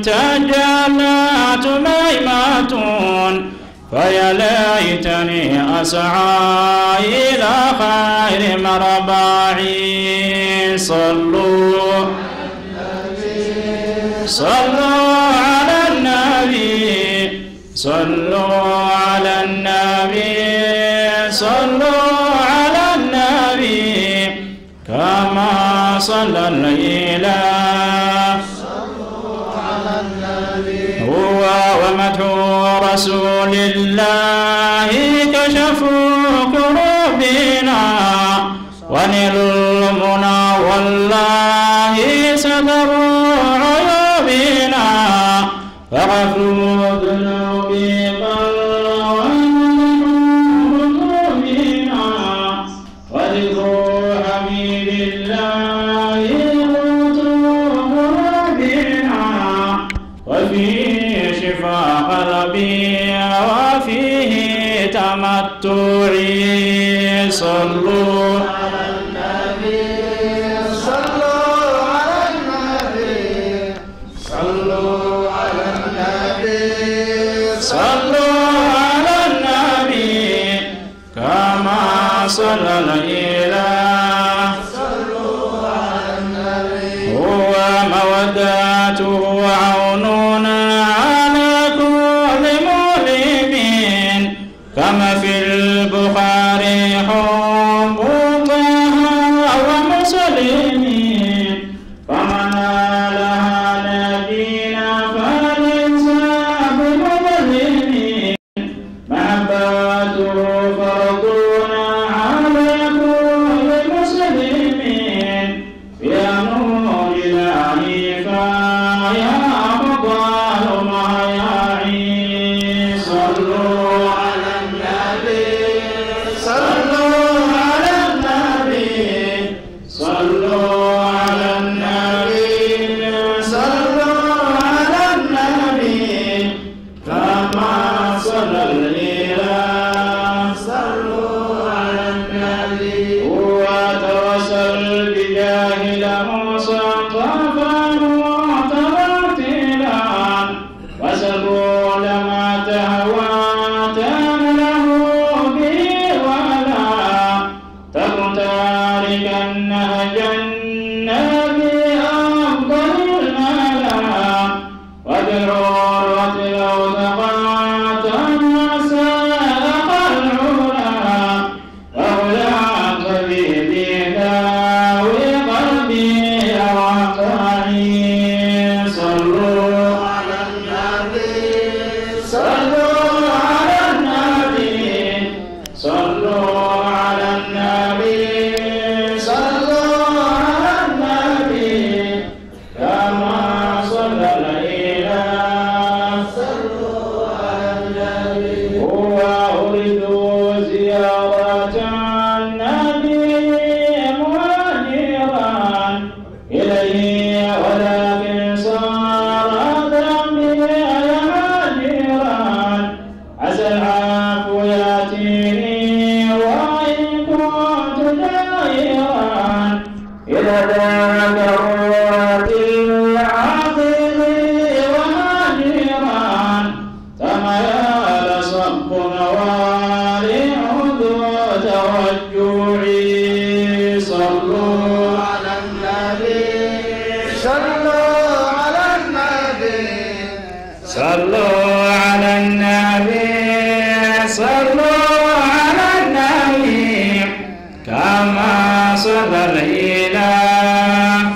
تجلت ميمة فيا ليتني أسعى إلى خير مربعي صلوا صلوا على النبي صلوا على النبي صلوا صلى الإله هو ومدح رسول الله كشف كروبنا ونل المنى والله ستر عيوبنا فغفر ذنوبي قلبنا وذكر حميد الله قوت قلوبنا وفيه شفاء قلبي وفيه تمتعي صلوا صلوا على النبي كما صلى الإله هو مودته عوننا على كل مؤمن كما في البخاري حب طه ومسلمين فمن لها نبينا فليس بمظلمين محبته فرضنا على كل مسلمين يا نور الله فيا أفضل ما يعي صلوا على النبي صلوا على النبي صلوا على النبي صلوا على النبي كما صلى الإله صلوا على النبي هو توسل بجاه موسى طافا مترتلا وسلوا لما تهوى تمله به ولا تكن تاركا نهج النبي أفضل الملا وبالعروة لو تقعت ساق العلا وهداك بيدي داوي قلبي وقعي صلوا على النبي صلوا على النبي صلوا على النبي صلوا على النبي كما صلى الإله صلوا على النبي هو أريد زيارة النبي مهاجرا إليه ولكن صار ذنبي هاجرا عسى العفو يأتيني وإن كنت جائرا إذا ذاك الروات العظيم وهاجرا تميال صب نوالي عدو توجعي صلوا على النبي صلوا على النبي صلوا على النبي صلوا على النبي كما صلى الإله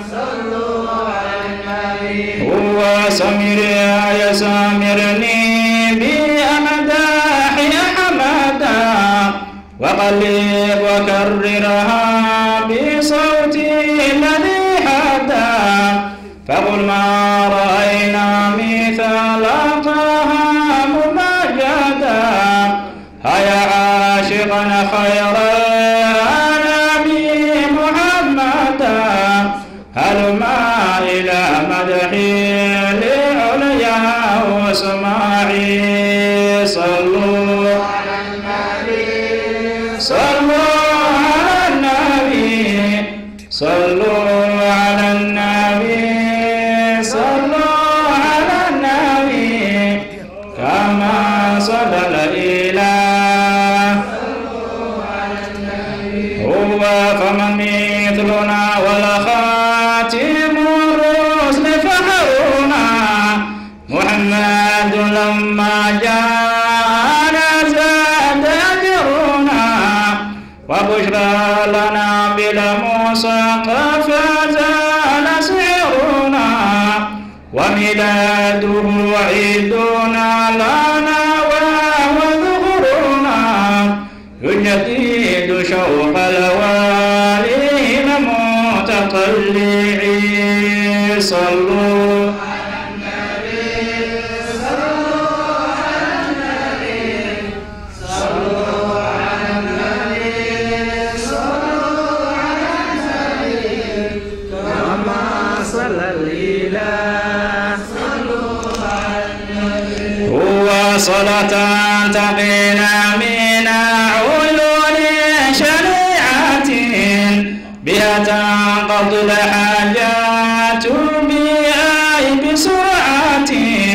هو سمر يا سامرني بأمداح حمدا وقلب وكررها بصوتي الذي حدا فقل ما رأينا مثل طه ممجدا هيا عاشقنا خير نبي محمدا هلما إلى مدحي لعليا وسماعي صلوا على النبي صلوا على النبي صلوا على النبي صلوا على النبي كما صلى الإله هو فمن مثلنا والخاتم الرسل فخرنا محمد لما جاءنا زاد أجرنا وبشرى لنا بلا موسى قد فزال سعرنا ومداده عيدنا لنا وهو ذكرنا يجدد شوق الوالين متطلعين صلوا هو صلاة تقينا من علول شريعة بها تنقض الحاجات بها بسرعة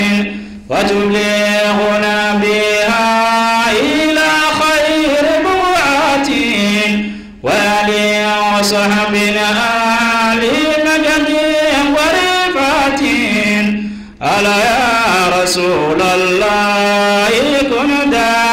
وتبلغنا بها إلى خير بقعة وآل وصحب آل مجد ورفعة ألا يا رسول الله كن دائما